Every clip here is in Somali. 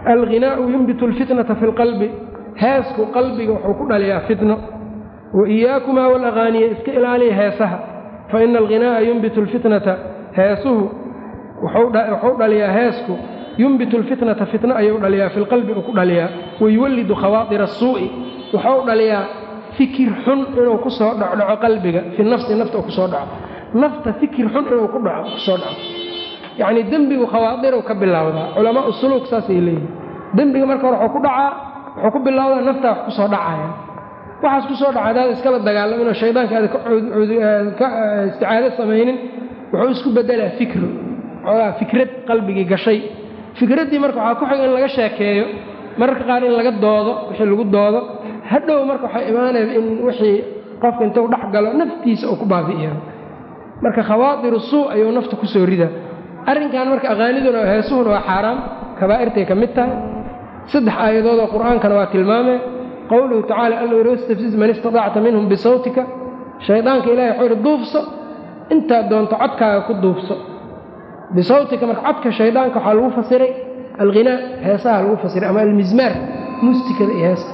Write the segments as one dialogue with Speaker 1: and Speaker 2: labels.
Speaker 1: alghinaau yumbitu alfitnata fi lqalbi heesku qalbiga wuxuu ku dhaliyaa fitno wa iyaakumaa walaqaaniya iska ilaaliya heesaha fa ina alghinaa'a yumbitu alfitnata heesuhu wuxuu dhaliyaa heesku yumbitu alfitnata fitno ayuu dhaliyaa fi lqalbi uu ku dhaliyaa wayuwallidu khawaatira asuu'i wuxuu dhaliyaa fikir xun inuu ku soo dhocdhaco qalbiga fi nafsi nafta uu kusoo dhaco nafta fikir xun inuu ku dhaco kusoo dhaco yacnii dembigu khawaadirow ka bilowdaa culamaa suluuk saasay leeyihin dembiga marka hore wuxuu ku dhacaa wuxuu ku bilowdaa naftaa wax ku soo dhacaya waxaas ku soo dhaca hadaad iskala dagaalaminoo shaydaanka aada ka isticaado samaynin wuxuu isku bedelaa fikru xoogaa fikrad qalbigii gashay fikraddii marka waxaa ku xiga in laga sheekeeyo mararka qaar in laga doodo wixii lagu doodo hadhow marka waxay imaanaysa in wixii qofka intuu dhex galo naftiisa uu ku baabi'iyo marka khawaadiru suu ayuu nafta ku soo ridaa arrinkan marka aqaaniduna heesuhuna waa xaaraam kabaa'irtay ka mid tahay saddex aayadoodoo qur'aankana waa tilmaamee qowluhu tacala alla yidhi wastafsiz man istatacta minhum bisawtika shaydaanka ilahay wuxuu yidhi duufso intaad doonto codkaaga ku duufso bisawtika marka codka shaydaanka waxaa lagu fasiray alghinaa heesaha lagu fasiray ama almizmaar muustikada iyo heesta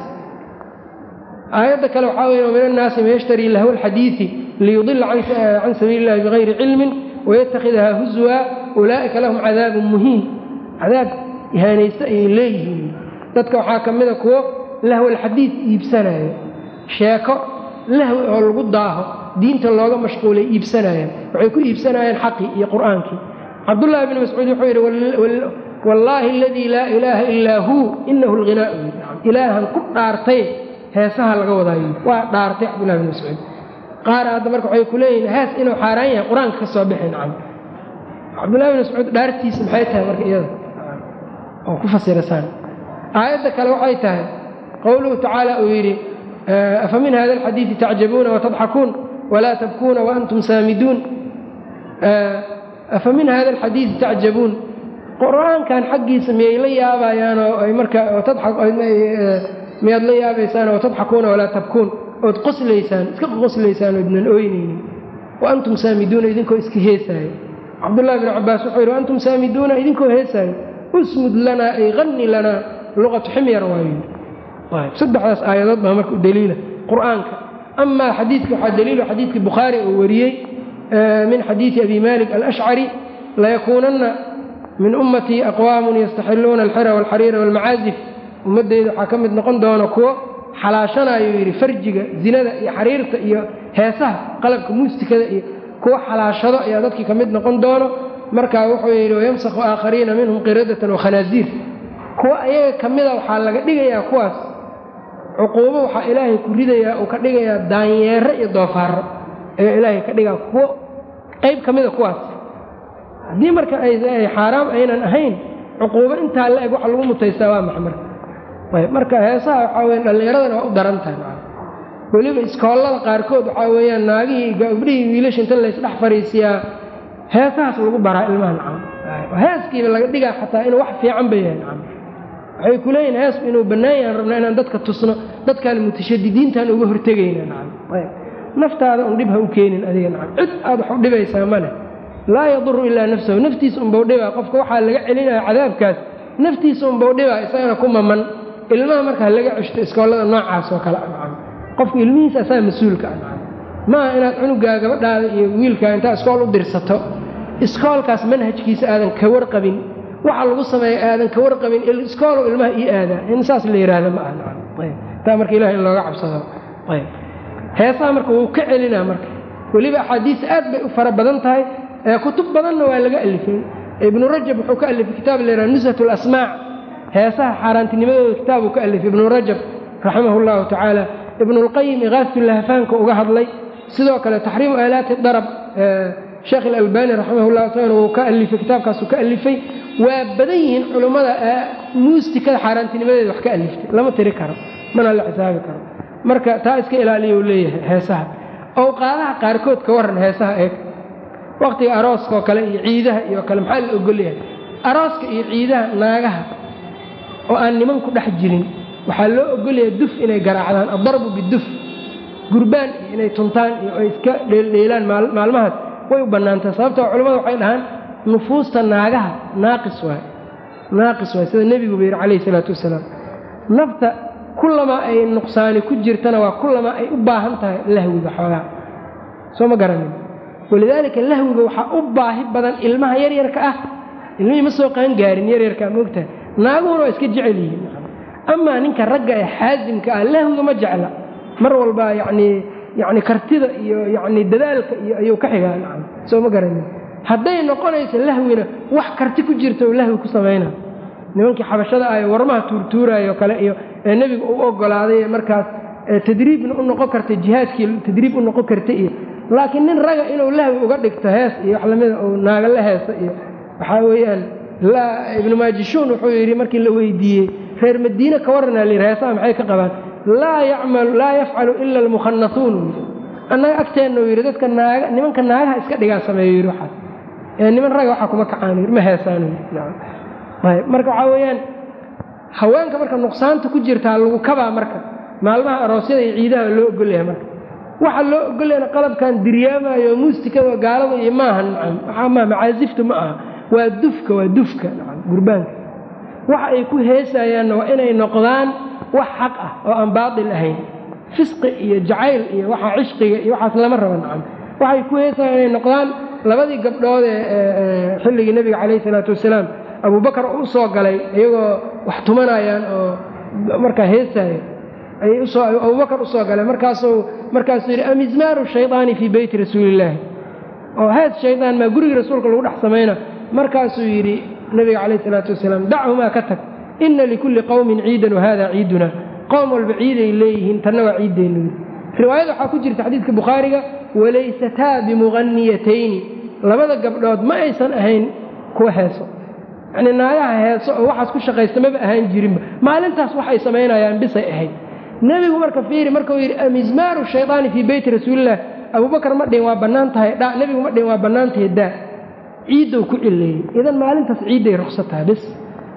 Speaker 1: aayadda kale waxaa weeye min annaasi man yashtarii lahwa alxadiidi liyudila can sabiili illahi bigayri cilmin waytakhidahaa huswa ulaa'ika lahum cadaabun muhiin cadaab ihaanaysta ayay leeyihiin dadka waxaa ka mida kuwo lahwalxadiid iibsanaayo sheeko lahwi oo lagu daaho diinta looga mashquulay iibsanayaan waxay ku iibsanayaan xaqii iyo qur'aankii cabdullaahi bni mascuud wuxuu yidhi wallaahi aladii laa ilaaha illaa huu inahu alghinaau ilaahan ku dhaartay heesaha laga wadaayo waa dhaartay cabdullahi bni mascuud qaar hadda marka waxay ku leeyihin hees inuu xaaraan yahay qur-aanka ka soo bixi nacam cabdullahi bni mascuud dhaartiisa maxay tahay marka iyada oo ku fasirasaan aayadda kale waxay tahay qowluhu tacaala uu yidhi afa min hada alxadiidi tacjabuuna watadxakuun walaa tabkuuna waantum saamiduun afa min hada alxadiidi tacjabuun qur-aankan xaggiisa miyay la yaabayaan oo ay marka miyaad la yaabaysaan watadxakuuna walaa tabkuun ood qoslaysaan iska qoslaysaan oodnan ooynaynin wa antum saamiduuna idinkoo iska heesaayo cabdullahi bn cabaas wuxuu yidhi waantum saamiduuna idinkoo heesaayo usmud lanaa ay qani lanaa luqatu ximyar waayo saddexdaas aayadood baa marka u daliila qur'aanka amaa xadiidka waxaa daliilo xadiidkii bukhaari uu wariyey min xadiidi abi malik alashcari layakuunanna min ummatii aqwaamun yastaxiluuna alxira walxariira walmacaazif ummaddeyda waxaa ka mid noqon doona kuwo xalaashanayuu yidhi farjiga zinada iyo xariirta iyo heesaha qalabka muustikada iyo kuwo xalaashado ayaa dadkii ka mid noqon doono markaa wuxuu yidhi wayamsakhu aakhariina minhum qiradatan wakhanaaziir kuwa ayaga ka mida waxaa laga dhigayaa kuwaas cuquubo waxaa ilaahay ku ridayaa uu ka dhigayaa daanyeero iyo doofaaro ayaa ilaahay ka dhigaa kuwo qayb ka mida kuwaas haddii marka ay xaaraam aynan ahayn cuquubo intaa la eg waxa lagu mutaystaa waa maxa marka ayb marka heesaha waxaa weya dhallinyaradana waa u daran tahay weliba iskoollada qaarkood waxaa weeyaan naagihii gabdhihii wiilasha inta laysdhex fariisiyaa heesahaas lagu baraa ilmaha nacam heeskiiba laga dhigaa xataa inuu wax fiican ba yahay nacam waxay ku leeyihin heesku inuu bannaan yahan rabnaa inaan dadka tusno dadkaan mutashadidiintaan uga hortegayna nacam ayb naftaada un dhib ha u keenin adiga nacam cid aad wax u dhibaysaa ma leh laa yaduru ilaa nafsahu naftiisa unbau dhibaa qofka waxaa laga celinaya cadaabkaas naftiisa unbau dhibaa isagana ku maman ilmaha markaa laga ceshto iskoollada noocaas oo kale nacam qofku ilmihiisa asaa mas-uulka ah nacam maaha inaad cunugaa gabadhaada iyo wiilkaa intaa iskool u dirsato iskoolkaas manhajkiisa aadan ka warqabin waxa lagu sameeya aadan ka warqabin iskoolow ilmaha ii aadaa in saas la yidhaahda ma aha taa marka ilaha in looga cabsado heesaha marka wuu ka celinaa marka weliba axaadiista aad bay u fara badan tahay kutub badanna waa laga alifay ibnu rajab wuxuu ka alifay kitaab la yidhaha nushat alasmaac heesaha xaaraantinimadooda kitaabuu ka alifay ibnu rajab raximahu llahu tacaala ibnulqayim ikaafatulahfaanka uga hadlay sidoo kale taxriimu aalaati darab sheekh ilalbani raximahullah isagana wuu ka alifay kitaabkaasuu ka alifay waa badan yihiin culummada muustikada xaaraantinimadeeda wax ka aliftay lama tiri karo mana la xisaabi karo marka taa iska ilaaliya uu leeyahay heesaha owqaadaha qaarkood ka warran heesaha eeg wakhtiga arooska oo kale iyo ciidaha iyo kale maxaa la ogolyahay arooska iyo ciidaha naagaha oo aan niman ku dhex jirin waxaa loo ogolyahay duf inay garaacdaan addarbu biduf gurbaan iyo inay tuntaan iyo ay iska dheeldheelaan maalmahaas way u bannaantahay sababtoo culimmadu waxay dhahaan nufuusta naagaha naaqis waay naaqis waay sida nebiguba yidhi calayhi isalaatu wasalaam nafta kullamaa ay nuqsaani ku jirtana waa kullamaa ay u baahan tahay lahwiga xoogaa soo ma garanin walidaalika lahwiga waxaa u baahi badan ilmaha yaryarka ah ilmihii ma soo qaangaarin yaryarkaa moogtahay naaguhuna waa iska jecel yihiin amaa ninka ragga ee xaasimka ah lahwiga ma jecla mar walba yacnii yacni kartida iyo yacni dadaalka iyo ayuu ka xigaa nacam soo ma garanin hadday noqonayso lahwina wax karti ku jirta oo lahwi ku samayna nimankii xabashada ah ee warmaha tuurtuuraayo kale iyo ee nebiga u ogolaaday ee markaas tadriibna u noqon karta jihaadkii tadriib u noqon karta iyo laakiin nin raga inuu lahwi uga dhigto hees iyo wax lamida uu naaga la heesa iyo waxaa weeyaan ibnu maajishuun wuxuu yidhi markii la weydiiyey reer madiine ka warranaa layidhi heesaha maxay ka qabaan laa yacmalu laa yafcalu ila almukhanasuun annaga agteenna uu yidhi dadka naaga nimanka naagaha iska dhigaa sameeyo yidhi waxaas ee niman raga waxaa kuma kacaan yidhi ma heesaan ayb marka waxaa weeyaan haweenka marka nuqsaanta ku jirtaa lagu kabaa marka maalmaha aroosyada iyo ciidaha loo ogolyahay marka waxa loo ogolyahana qalabkan diryaamayo muusikada gaalada iyo maaha nacam waxaa maa macaasiftu ma aha waa dufka waa dufka nacam gurbaanka waxa ay ku heesayaanna waa inay noqdaan wax xaq ah oo aan baatil ahayn fisqi iyo jacayl iyo waxa cishqiga iyo waxaas lama rabo nacam waxay ku heesayaan inay noqdaan labadii gabdhood ee xilligii nebiga calayhi isalaatu wasalaam abubakar u soo galay iyagoo wax tumanayaan oo markaa heesaayo ayay usoo abubakar usoo galay markaasuu markaasuu yidhi amizmaaru shaydaani fii beyti rasuulillaahi oo hees shaydaan maa gurigii rasuulka lagu dhex samayna markaasuu yidhi nebiga calayh isalaatu wasalaam dachumaa ka tag inna likulli qowmin ciidan wahada ciiduna qowm walba ciiday leeyihiin tanna waa ciiddeennu yidhi riwaayada waxaa ku jirta xadiidka bukhaariga walaysataa bimuqaniyatayni labada gabdhood ma aysan ahayn kuwa heeso yacnii naagaha heeso oo waxaas ku shaqaysta maba ahaan jirinba maalintaas waxay samaynayaan bisay ahayd nebigu marka fiiri markuu yidhi amizmaaru shaydaani fii beyti rasuulilah abubakar ma dhihin waa bannaan tahay dha nebigu ma dhihin waa bannaan tahay daa ciiddow ku cileeyey idan maalintaas ciidday ruksa tahay bis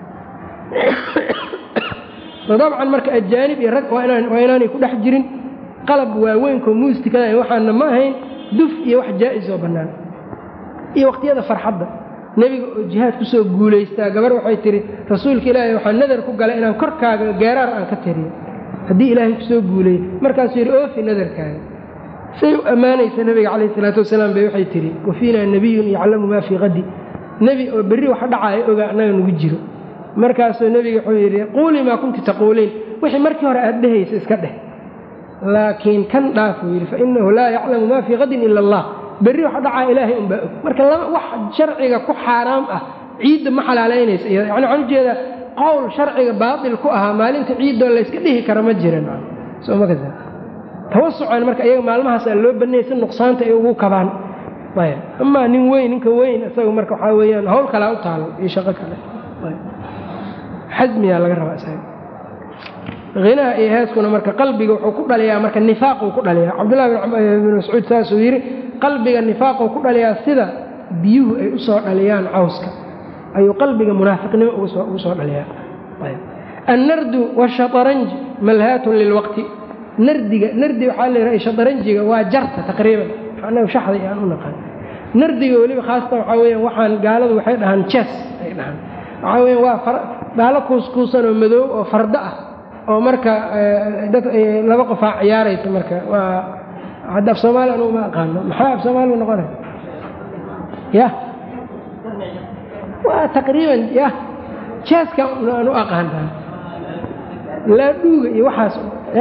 Speaker 1: dabcan marka ajaanib iyo rag waa inaanay ku dhex jirin qalab waaweynko muusikada waxaana ma ahayn duf iyo wax jaa'is oo bannaan iyo waqtiyada farxadda nebiga oo jihaad kusoo guulaystaa gabar waxay tihi rasuulka ilaahay waxaa nadar ku galay inaan korkaaga geeraar aan ka tiriyo haddii ilaahay kusoo guuleeyey markaasuu yidhi oofi nadarkaaga say u ammaanaysa nebiga calayh isalaatu wasalaam bay waxay tidhi wa fiinaa nebiyun yaclamu maa fii qadi nebi oo berri wax dhacaayo ogaa annaga nagu jiro markaasuu nebiga wuxuu yidhi quulii maa kunti taquuliin wixii markii hore aad dhehaysa iska dheh laakiin kan dhaafuu yidhi fainahu laa yaclamu maa fii qadin ila allah berri wax dhacaa ilaahay unbaa og marka wax sharciga ku xaaraam ah ciidda ma xalaalaynaysa iyada yani waxaan ujeedaa qowl sharciga baatil ku ahaa maalinta ciiddoo layska dhihi kara ma jiran somakasa tawasucan marka iyaga maalmahaasaa loo banayay si nuqsaanta ay ugu kabaan ayb amaa nin weyn ninka weyn isaga marka waxaa weeyaan hawl kalaa u taalo iyo shaqo kale xasmiyaa laga rabaa isaga hinaha iyo heeskuna marka qalbiga wuxuu ku dhaliyaa marka nifaaquu ku dhaliyaa cabdullahi bin mascuud saasuu yidhi qalbiga nifaaquu ku dhaliyaa sida biyuhu ay u soo dhaliyaan cawska ayuu qalbiga munaafiqnimo ugu soo dhaliyaa annardu washataranj malhaatun lilwaqti nardiga nardi waxaa la yidhaha shataranjiga waa jarta taqriiban anagu shaxday aan u naqaan nardiga weliba khaasatan waxaa weyaan waxaan gaaladu waxay dhahaan jes ay dhahaan waxaa weyaan waa dhaalo kuuskuusan oo madoow oo fardo ah oo marka dad laba qofaa ciyaaraysa marka waa hadda af soomaali anugu ma aqaano maxaa af soomaaligu noqonay ya waa taqriiban ya jeeska aan u aqaanaa laadhuuga iyo waxaas ya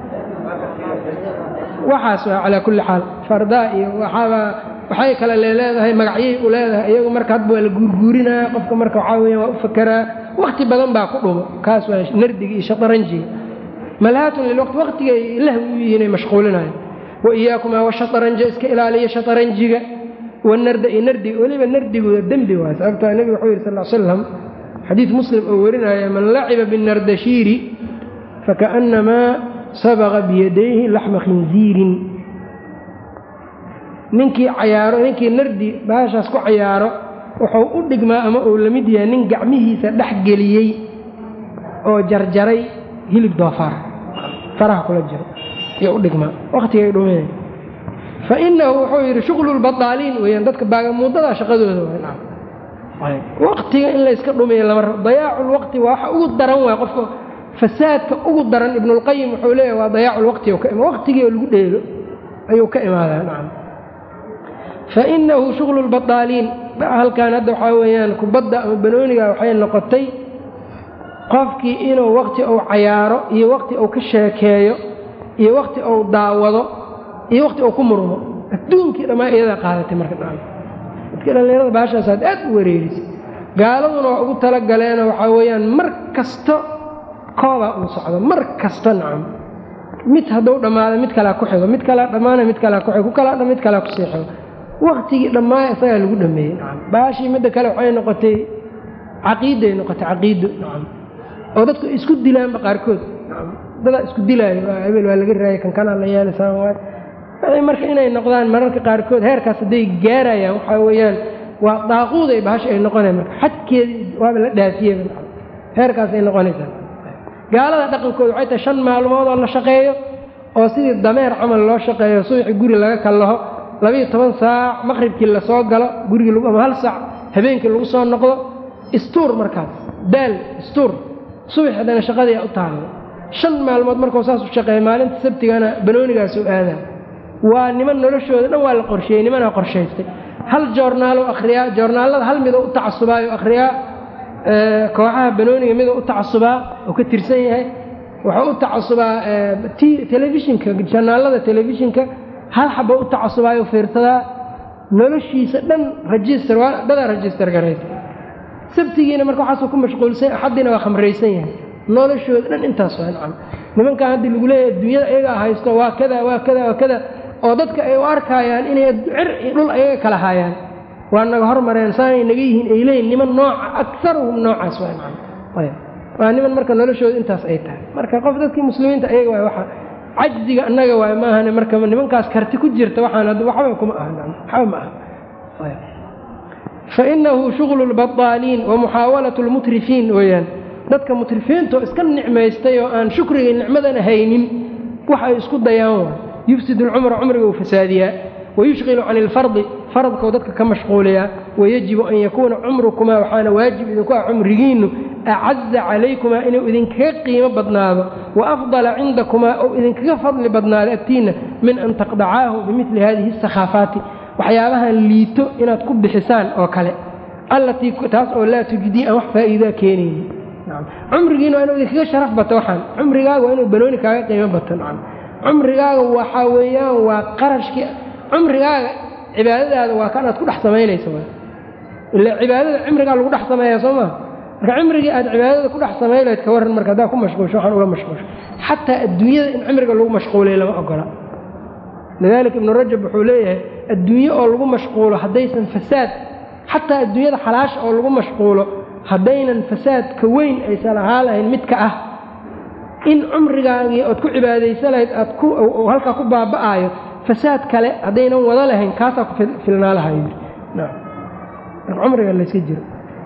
Speaker 1: waxaas waa calaa kulli xaal fardaa iyo waxaaba waxay kale leeleedahay magacyay u leedahay iyagu marka hadba waa la guurguurinaya qofka marka waxaa weya waa u fakeraa wakti badan baa ku dhumo kaas waa nardiga iyo shataranjiga malhaatun lilwaqti waqtigay lahwi u yihiin ay mashquulinayan wa iyaakumaa washataranja iska ilaaliya shataranjiga wanarda iyo nardiga weliba nardigooda dembi waay sababtoo nebiga wuxuu yidhi sal l slam xadiid muslim oo warinaya man laciba binardashiiri fakaannamaa sabaqa biyadayhi laxma khinziirin ninkii cayaaro ninkii nardi baashaas ku cayaaro wuxuu u dhigmaa ama uu la mid yahay nin gacmihiisa dhex geliyey oo jarjaray hilib doofaar faraha kula jiro iyo u dhigmaa wakhtigay dhuminay fa inahu wuxuu yidhi shuqlu lbadaaliin weyaan dadka baagamuudadaa shaqadooda waqtiga in layska dhumiyo lama rabo dayaaculwaqti waa waxa ugu daran waay qofka fasaadka ugu daran ibnulqayim wuxuu leeyahy waa dayaaculwaqti waqtigii oo lagu dheelo ayuu ka imaadaa nacam fa inahu shughlu lbadaaliin halkan hadda waxaa weeyaan kubadda ama banooniga waxay noqotay qofkii inuu waqti uu cayaaro iyo waqti uu ka sheekeeyo iyo waqti uu daawado iyo waqti uu ku murmo adduunkii dhammaa iyadaa qaadatay marka dha dadka dhallinyarada baashaasaad aad u wareerisay gaaladuna waa ugu talagaleenoo waxaa weeyaan mar kasta koobaa uu socdo mar kasta nacam mid hadduu dhammaado mid kalea ku xigo mid kalea dhammaana mid kalea ku xigo ku kalea mid kalea kusii xigo waktigii dhammaaya isagaa lagu dhameeyey nacam baashii midda kale waxay noqotay caqiiday noqotay caqiido nacam oo dadku isku dilaanba qaarkood nacam dadaa isku dilaayo hebel waa laga raayay kan kanaa la yeelaysaa waay marka inay noqdaan mararka qaarkood heerkaas hadday gaarayaan waxaa weeyaan waa daaquuday bahasha ay noqonaya marka xadkeedi waaba la dhaafiyeba nacam heerkaas ay noqonaysaa gaalada dhaqankooda waxay tahay shan maalmood oo la shaqeeyo oo sidii dameer camal loo shaqeeyo subaxi guri laga kallaho labiiyo toban saac maqribkii lasoo galo gurigii ama hal saac habeenkii lagu soo noqdo istuur markaas daal istuur subax haddana shaqadii u taalo shan maalmood markuu saas u shaqeeya maalinta sabtigana banoonigaasuu aadaa waa niman noloshooda dhan waa la qorsheeyey nimanaa qorshaystay hal joornaalo akhriyaa joornaallada hal midoo u tacasubaayo akhriyaa kooxaha banooniga midoo u tacasubaa oo ka tirsan yahay wuxuu u tacasubaa telefishinka janaalada telefishinka hal xaba u tacasubaayo fiirsadaa noloshiisa dhan register waa dadaa register garaysa sabtigiina marka waxaasuu ku mashquulsan axaddiina waa khamraysan yahay noloshooda dhan intaas waa nacam nimankan haddii lagu leeyahay adduunyada ayagaa haysto waa kada waa kada waa kada oo dadka ay u arkaayaan inay cir iyo dhul ayaga kala haayaan waa naga hormareen saanay naga yihiin ay leeyihin niman nooca akaruhum noocaas waa nacam waa niman marka noloshooda intaas ay tahay marka qof dadkii muslimiinta ayaga waay waxa cajziga annaga waay maahane marka nimankaas karti ku jirta waxaan waxba kuma aha waxba ma aha fainahu shuglu lbadaaliin wa muxaawalatu lmutrifiin weeyaan dadka mutrifiinto iska nicmaystay oo aan shukriga nicmadana haynin wax ay isku dayaan waay yufsid alcumra cumriga uu fasaadiyaa wayushqilu can ilfardi faradkau dadka ka mashquuliyaa wayajibu an yakuuna cumrukumaa waxaana waajib idinku ah cumrigiinnu acaza calaykumaa inuu idinkaga qiimo badnaado wa afdala cindakumaa ou idinkaga fadli badnaado agtiinna min an taqdacaahu bimili hadihi asakhaafaati waxyaabahan liito inaad ku bixisaan oo kale allatii taas oo laa tujidii aan wax faa'iidaa keenayni cumrigiina waa inuu idinkaga sharaf bato waxaan cumrigaaga waa inuu banooni kaaga qiimo bato nacam cumrigaaga waxaa weeyaan waa qarashkii cumrigaaga cibaadadaada waa kan aad ku dhex samaynayso ila cibaadada cimrigaa lagu dhex sameeya soo maa marka cimrigii aad cibaadada ku dhex samayn lahayd ka warran marka haddaa ku mashquulsho waxaan uga mashquulsho xataa adduunyada in cimriga lagu mashquulay lama ogola lidaalika ibnu rajab wuxuu leeyahay adduunye oo lagu mashquulo haddaysan fasaad xataa adduunyada xalaasha oo lagu mashquulo haddaynan fasaadka weyn aysan ahaa lahayn midka ah in cumrigaagii ood ku cibaadaysa lahayd aad ku halkaa ku baaba'aayo fasaad kale haddaynan wada lahayn kaasaa ku filnaa laha yidhi cumriga layska jiro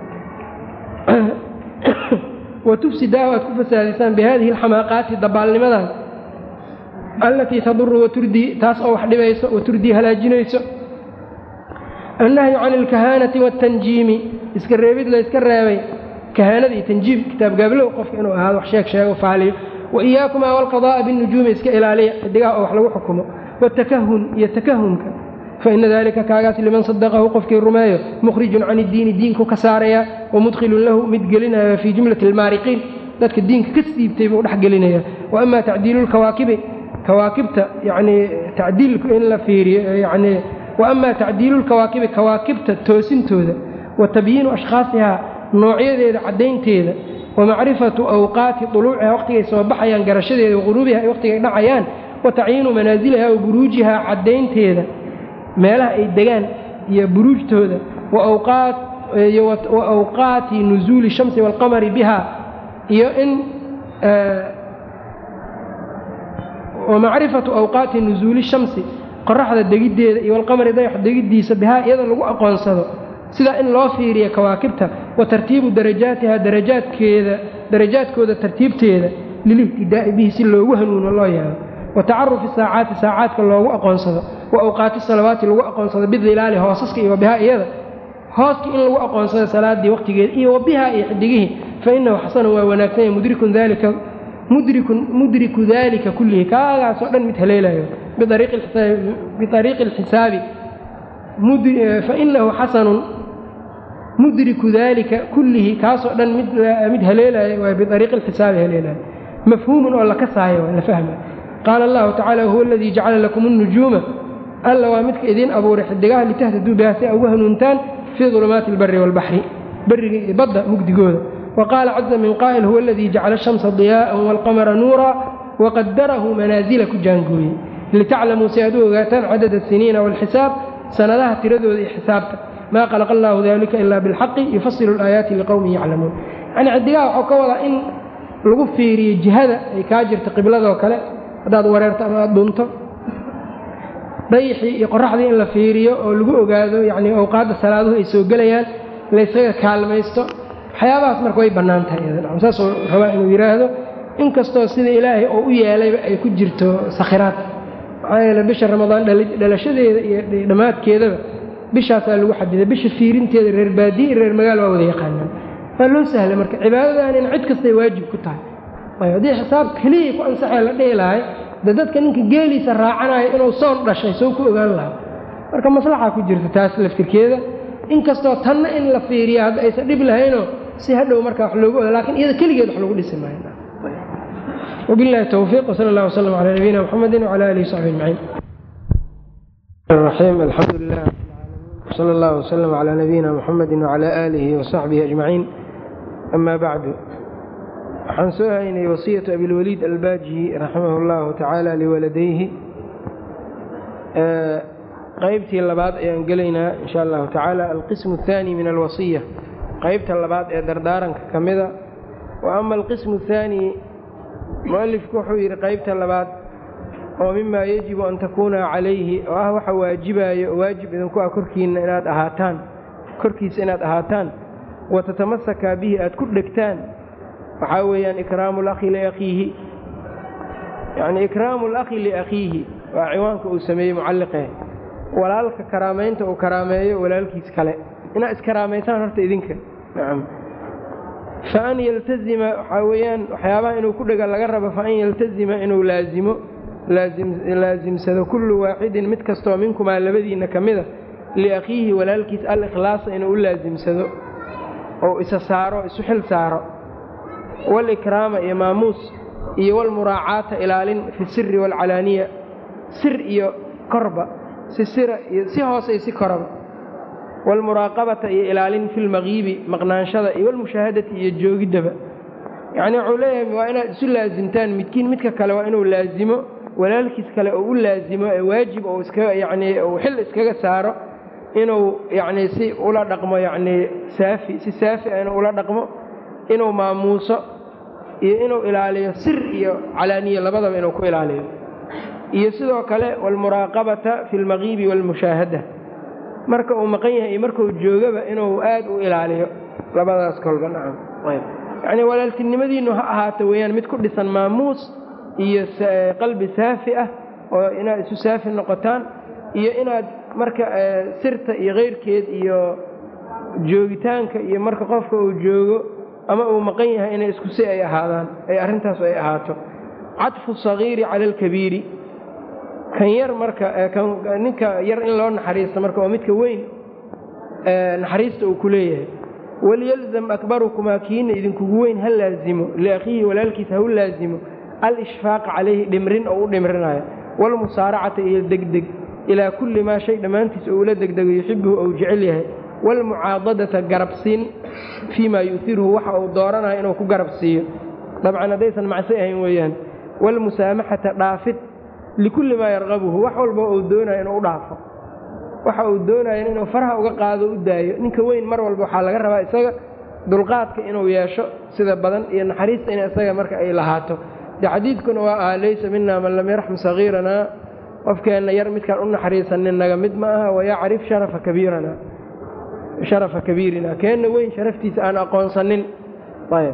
Speaker 1: wa tufsidaahu aad ku fasaadaysaan bihadihi alxamaaqaati dabaalnimadan allatii taduru waturdii taas oo wax dhibayso waturdii halaajinayso annahyu can alkahaanati waatanjiimi iska reebid layska reebay kahaanada iyo tanjiim kitaabgaablow qofka inuu ahaado wax sheeg sheego faaliyo wa iyaakumaa walqadaa'a binujuumi iska ilaaliya xidigaha oo wax lagu xukumo watakahun iyo takahunka faina dalika kaagaas liman sadaqahu qofkii rumeeyo mukhrijun can iddiini diinku ka saaraya wamudkhilun lahu mid gelinaya fii jumlati almaariqiin dadka diinka ka siibtay buu dhex gelinaya wa ama tacdiilu lkawaakibi kawaakibta yanii tacdiilku in la fiiriyo yani wa ama tacdiilu lkawaakibi kawaakibta toosintooda wa tabyiinu ashkhaasihaa noocyadeeda caddaynteeda wa macrifatu awqaati duluuciha waqtigay soo baxayaan garashadeeda waquruubiha ay waqtigay dhacayaan wa tacyiinu manaasiliha wa buruujihaa caddaynteeda meelaha ay degaan iyo buruujtooda wa awqaati nusuuli shamsi waalqamari biha iyo in wa macrifatu awqaati nusuuli shamsi qoraxda degiddeeda iyo walqamari dayax degiddiisa bihaa iyada lagu aqoonsado sidaa in loo fiiriya kawaakibta wa tartiibu darajaatiha darajaadkeeda darajaadkooda tartiibteeda lilihtidaa'i bihi si loogu hanuuno loo yaabo wa tacarufi saacaati saacaadka loogu aqoonsado wa awqaati salawaati lagu aqoonsado bidilaali hoosaska iyo bihaa iyada hooskii in lagu aqoonsado salaaddii waqtigeeda iyo wabihaa iyo xidigihii fa innahu xasanun waa wanaagsan yahay mudrikun dalika mudrikun mudriku dalika kullihi kaagaasoo dhan mid haleelayo biariiqi alxisaabi fa inahu xasanun mudriku dalika kullihi kaasoo dhan mid haleelaya waa biariiqi alxisaabi haleelaya mafhuumun oo la kasaayo waa la fahma qaala allahu tacala huwa aladii jacala lakum اnujuuma alla waa midka idiin abuuray xidigaha litahtaduu biha si a ugu hanuuntaan fii dulumaati اlbari wاlbaxri beriga iyo badda mugdigooda wa qaala caza min qaa'il huwa aladii jacala ashamsa diyaa'an wاlqamara nuura waqadarahu manaasila ku jaangooyey litaclamuu si aad u ogaataan cadad asiniina wاlxisaab sanadaha tiradooda iyo xisaabta maa khalaqa allahu dalika ila bilxaqi yufasilu alaayaati liqowmin yaclamuun yacnii xidigaha waxuu ka wadaa in lagu fiiriyo jihada ay kaa jirto qibladoo kale haddaad wareerto ama aad dhunto dayixii iyo qoraxdii in la fiiriyo oo lagu ogaado yacnii awqaadda salaaduhu ay soo gelayaan laysaga kaalmaysto waxyaabahaas marka way bannaan tahay iyada saasuu rabaa inuu yidhaahdo inkastoo sida ilaahay oo u yeelayba ay ku jirto sakhiraad maxaa yeele bisha ramadaan dhalashadeeda iyo dhammaadkeedaba bishaasaa lagu xadiday bisha fiirinteeda reer baadiye iyo reer magaal waa wada yaqaanaan waa loo sahlay marka cibaadadan in cid kastay waajib ku tahay ayb haddii xisaab keliya ku ansaxee la dhihi lahay de dadka ninka geeliisa raacanayo inuu soon dhashay soo ku ogaan lahaa marka maslaxa ku jirta taas laftirkeeda inkastoo tanna in la fiiriya hadda aysan dhib lahaynoo si hadhow marka wax loogu oda lakin iyada keligeed wax lagu dhisi maayo وبالله التوفيق وصلى الله وسلم على نبينا محمد وعلى آله وصحبه أجمعين الرحيم الحمد لله وصلى الله وسلم على نبينا محمد وعلى آله وصحبه أجمعين أما بعد waxaan soo haynay wasiyatu abilwaliid albaaji raximah اllahu tacaala liwaladayhi qaybtii labaad ayaan gelaynaa in sha allahu tacaala alqismu الثaani min alwasiya qaybta labaad ee dardaaranka ka mida wa ama alqismu الثaani mualifku wuxuu yidhi qaybta labaad oo mimaa yajibu an takuuna calayhi oo ah waxa waajibaayo oo waajib idinku ah korkiinna inaad ahaataan korkiisa inaad ahaataan wa tatamasakaa bihi aad ku dhegtaan waxaa weeyaan ikraamu lakhi liakhiihi yacnii ikraamu alakhi liakhiihi waa ciwaanka uu sameeyey mucalliqee walaalka karaamaynta uu karaameeyo walaalkiis kale inaad iskaraamaysaan horta idinka nacam fa an yaltazima waxaa weeyaan waxyaabaha inuu ku dhega laga rabo fa an yaltazima inuu laazimo laasimsado kullu waaxidin mid kastoo minkumaa labadiinna ka mida liakhiihi walaalkiis al-ikhlaasa inuu u laasimsado ou isa saaro isu xil saaro walikraama iyo maamuus iyo walmuraacaata ilaalin fi siri waalcalaaniya sir iyo korba si sira iyo si hoose iyo si koraba waalmuraaqabata iyo ilaalin fi lmaqiibi maqnaanshada iyo walmushaahadati iyo joogiddaba yacnii wuxuu leeyahay waa inaad isu laasimtaan midkiin midka kale waa inuu laasimo walaalkiis kale oo u laasimo ee waajib ou iskaga yacnii uu xil iskaga saaro inuu yacnii si ula dhaqmo yacnii saafi si saafi ah inuu ula dhaqmo inuu maamuuso iyo inuu ilaaliyo sir iyo calaaniya labadaba inuu ku ilaaliyo iyo sidoo kale waalmuraaqabata fi lmaqiibi waalmushaahada marka uu maqan yahay iyo markuu joogaba inuu aad u ilaaliyo labadaas kolba nacam yacnii walaaltinimadiinnu ha ahaato weeyaan mid ku dhisan maamuus iyo qalbi saafi ah oo inaad isu saafi noqotaan iyo inaad marka sirta iyo keyrkeed iyo joogitaanka iyo marka qofka uu joogo ama uu maqan yahay inay isku si ay ahaadaan ay arrintaas ay ahaato cadfu sagiiri cala alkabiiri kan yar marka ninka yar in loo naxariisto marka oo midka weyn naxariista uu ku leeyahay waliyalzam akbarukumaa kiina idinkugu weyn ha laazimo liakhiihi walaalkiisa ha u laazimo alishfaaqa calayhi dhimrin oo u dhimrinayo waalmusaaracata iyo degdeg ilaa kulli maa shay dhammaantiis oo ula degdego yuxibuhu ou jecel yahay waalmucaadadata garabsiin fii maa yu'iruhu waxa uu dooranayo inuu ku garab siiyo dabcan haddaysan macsi ahayn weeyaan waalmusaamaxata dhaafid likulli maa yarqabuhu wax walba uu doonayo inuu u dhaafo waxa uu doonayo inuu faraha uga qaado u daayo ninka weyn mar walba waxaa laga rabaa isaga dulqaadka inuu yeesho sida badan iyo naxariista in isaga marka ay lahaato de xadiidkuna waa aha laysa mina man lam yarxam sagiiranaa qofkeenna yar midkaan u naxariisanin naga mid ma aha wayacrif sharafa kabiiranaa sharafa kabiirina keenna weyn sharaftiisa aan aqoonsanin ayb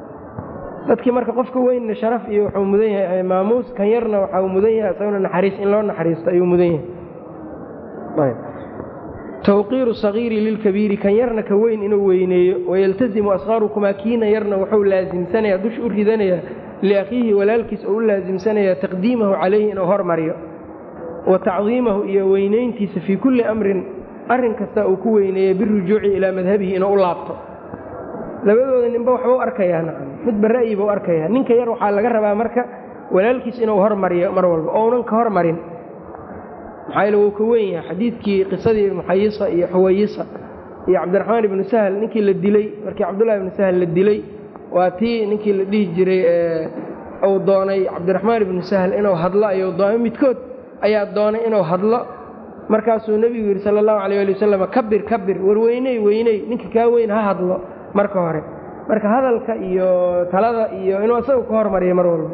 Speaker 1: dadkii marka qofka weynna sharaf iyo wuxuu mudan yahay maamuus kan yarna waxau mudan yahay isaguna naxariis in loo naxariisto ayuu mudan yahay ayb tawqiiru sagiiri lilkabiiri kan yarna ka weyn inuu weyneeyo wayaltasimu asqaarukumaa kiina yarna wuxuu laasimsanayaa dusha u ridanayaa liakhiihi walaalkiis oo u laasimsanayaa taqdiimahu calayhi inuu hormariyo wa tacdiimahu iyo weynayntiisa fii kulli amrin arrin kasta uu ku weyneeya birujuuci ilaa madhabihi inuu u laabto labadooda ninba waxba u arkayaa nacam midba ra'yiba u arkayaa ninka yar waxaa laga rabaa marka walaalkiis inuu hormariyo mar walba ounan ka hormarin maxaa yeele wuu ka weyn yahay xadiidkii qisadii muxayisa iyo xuwayisa iyo cabdiraxmaan ibnu sahal ninkii la dilay markii cabdullahi ibnu sahal la dilay waa tii ninkii la dhihi jiray uu doonay cabdiraxmaan ibnu sahal inuu hadlo ayuu doonay midkood ayaa doonay inuu hadlo markaasuu nebigu yidhi sala allahu calayh ali wasalam kabir kabir war weyney weyney ninka kaa weyn ha hadlo marka hore marka hadalka iyo talada iyo inuu isaga ka hormariyo mar walba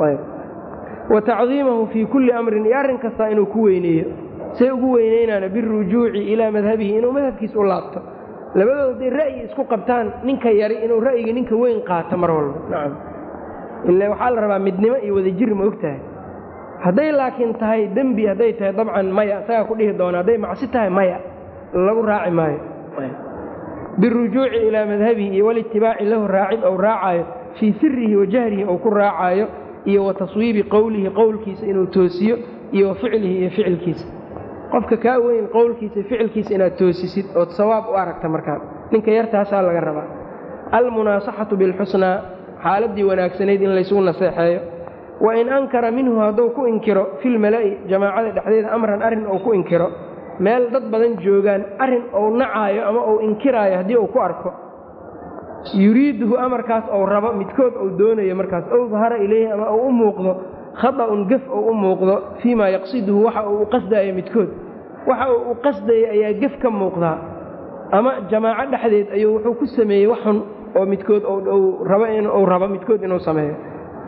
Speaker 1: wa tacdiimahu fii kulli amrin iyo arrin kasta inuu ku weyneeyo say ugu weyneynaana birujuuci ilaa madhabihi inuu madhabkiis u laabto labadooda hadday ra'yi isku qabtaan ninka yari inuu ra'yiga ninka weyn qaato mar walba nacam ila waxaa la rabaa midnimo iyo wadajir ma og tahay hadday laakiin tahay dembi hadday tahay dabcan maya isagaa ku dhihi doona hadday macsi tahay maya lagu raaci maayo birujuuci ilaa madhabihi iyo walitibaaci lahu raacid ou raacaayo fii sirihi wa jahrihi ou ku raacaayo iyo wa taswiibi qowlihi qowlkiisa inuu toosiyo iyo wa ficlihi iyo ficilkiisa qofka kaa weyn qowlkiisa iyo ficilkiisa inaad toosisid ood sawaab u aragta markaa ninka yartaasaa laga rabaa almunaasaxatu bilxusnaa xaaladdii wanaagsanayd in laysugu naseexeeyo wa in ankara minhu hadduu ku inkiro filmala'i jamaacada dhexdeeda amran arrin uu ku inkiro meel dad badan joogaan arrin uu nacaayo ama uu inkiraayo haddii uu ku arko yuriiduhu amarkaas ou rabo midkood uu doonayo markaas ow dahara ilayhi ama uu u muuqdo khata'un gef ou u muuqdo fii maa yaqsiduhu waxa uu u qasdaayo midkood waxa uu u qasdaya ayaa gef ka muuqdaa ama jamaaco dhexdeed ayuu wuxuu ku sameeyey wax xun oo midkood rabo uu rabo midkood inuu sameeyo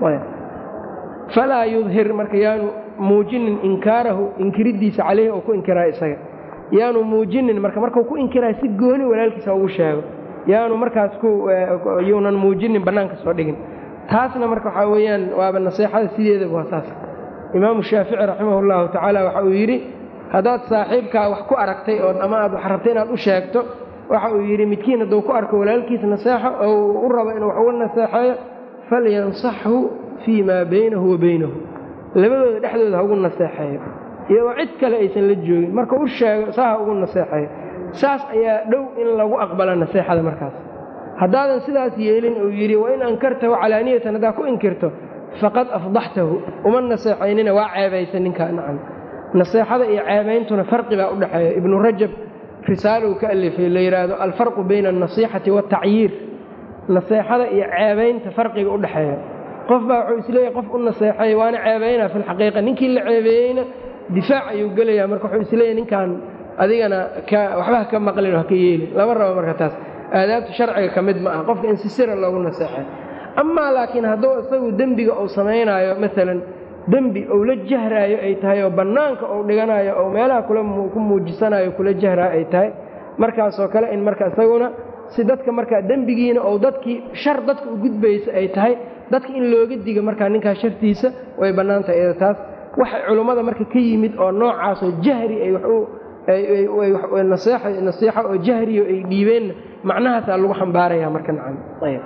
Speaker 1: falaa yudhir marka yaanu muujinin inkaarahu inkiriddiisa caleyhi oo ku inkiraayo isaga yaanu muujinin marka markuu ku inkiraayo si gooni walaalkiisa ugu sheego yaanu markaas yuunan muujinin bannaanka soo dhigin taasna marka waxaa weeyaan waaba naseexada sideedaba waa saas imaamu shaafici raximah llahu tacaala waxa uu yidhi haddaad saaxiibkaa wax ku aragtay oo ama aad wax rabtay inaad u sheegto waxa uu yidhi midkiin hadduu ku arko walaalkiis naseexo oo u rabo inuu wax uga naseexeeyo falyansaxhu fii maa baynahu wa baynahu labadooda dhexdooda ha ugu naseexeeyo iyadoo cid kale aysan la joogin marka u sheego saa ha ugu naseexeeyo saas ayaa dhow in lagu aqbala naseexada markaas haddaadan sidaas yeelin uu yidhi wain ankartahu calaaniyatan haddaa ku inkirto faqad afdaxtahu uma naseexaynina waa ceebaysa ninkaa nacam naseexada iyo ceebayntuna farqi baa u dhexeeya ibnu rajab risaalow ka alifay la yidhaahdo alfarqu bayna alnasiixati waatacyiir naseexada iyo ceebaynta farqiga u dhexeeya qof baa wuxuu isleeyahay qof u naseexeeya waana ceebaynaa fi lxaqiiqa ninkii la ceebeeyeyna difaac ayuu gelayaa marka wuxuu isleeyahay ninkan adigana waxba haka maqlin oo haka yeelin lama rabo marka taas aadaabta sharciga ka mid ma ah qofka in si sira loogu naseexay amaa laakiin hadduu isagu dembiga uu samaynaayo maalan dembi ou la jahraayo ay tahay oo bannaanka uu dhiganayo oo meelaha ku muujisanayo kula jahraayo ay tahay markaasoo kale in marka isaguna si dadka markaa dembigiina ou dadkii shar dadka u gudbaysa ay tahay dadka in looga diga markaa ninkaa shartiisa way bannaan tahay iyada taas waxa culummada marka ka yimid oo noocaasoo jahri ay nasiixa oo jahriyo ay dhiibeenna macnahaasaa lagu xambaaraya marka nacam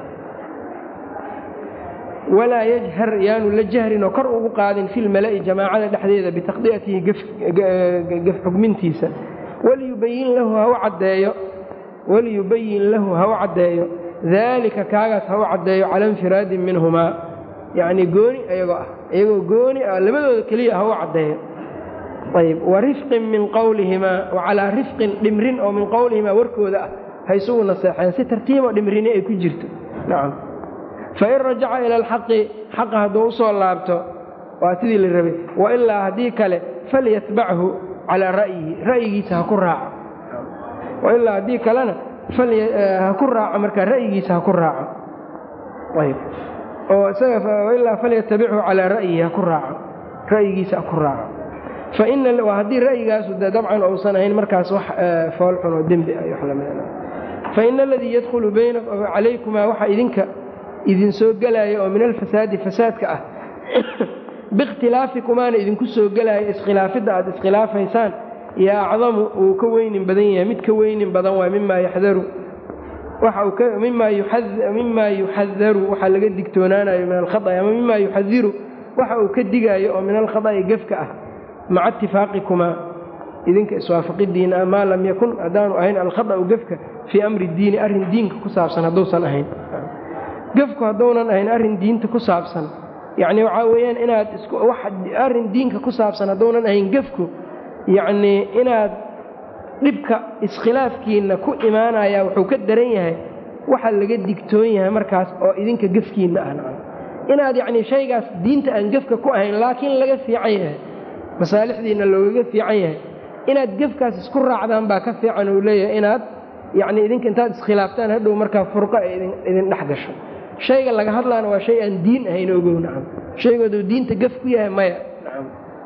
Speaker 1: walaa yajhar yaanu la jahrin oo kor ugu qaadin fi lmala'i jamaacada dhexdeeda bitaqdi'atihi gef xugmintiisa waliyubayin lahu ha u caddeeyo waliyubayin lahu ha u caddeeyo daalika kaagaas ha u caddeeyo cala infiraadin minhumaa yacnii gooni iyagoo ah iyagoo gooni ah labadooda keliya ha u caddeeyo ayb wa rifqin min qowlihimaa wa calaa rifqin dhimrin oo min qowlihimaa warkooda ah ha isugu naseexeen si tartiibo dhimrini ay ku jirto nacam fain rajaca ila alxaqi xaqa hadduu u soo laabto waa sidii la rabay wailaa haddii kale falyatbachu calaa ra'yihi ra'yigiisa ha ku raaco wailaa haddii kalena ha ku raaco markaa ra'yigiisa ha ku raaco ayb oo isaga falyatabichu calaa ra'yihi ha ku raaco ra'yigiisa ha ku raaco fainwaa haddii ra'yigaasu de dabcan uusan ahayn markaas wax foolxun oo dembi ah wax lamid faina aladii yadkhulu bayna calaykumaa waxa idinka idin soo gelaya oo min alfasaadi fasaadka ah biikhtilaafikumaana idinku soo gelaya iskhilaafidda aad iskhilaafaysaan yaa acdamu uu ka weynin badan yahay mid ka weynin badan waay mimaa yaxdaru mimaa yuxadaru waxaa laga digtoonaanayo min alkhaطأi ama mimaa yuxadiru waxa uu ka digaayo oo min alkhaطأi gefka ah maca itifaaqikumaa idinka iswaafaqidiina maa lam yakun haddaanu ahayn alkhaطأu gefka fii amri diini arrin diinka ku saabsan hadduusan ahayn gefku hadduunan ahayn arrin diinta ku saabsan yacni waxaa weeyaan inaad arrin diinka ku saabsan hadduunan ahayn gefku yacnii inaad dhibka iskhilaafkiinna ku imaanaya wuxuu ka daran yahay waxaa laga digtoon yahay markaas oo idinka gefkiinna ah inaad yacnii shaygaas diinta aan gefka ku ahayn laakiin laga fiican yahay masaalixdiinna loogaga fiican yahay inaad gefkaas isku raacdaan baa ka fiican uu leeyahay inaad yacnii idinka intaad iskhilaaftaan hadhow markaa furqo ay idin dhex gasho shayga laga hadlaana waa shay aan diin ahayn ogow nacam shaygooduu diinta gef ku yahay maya nacam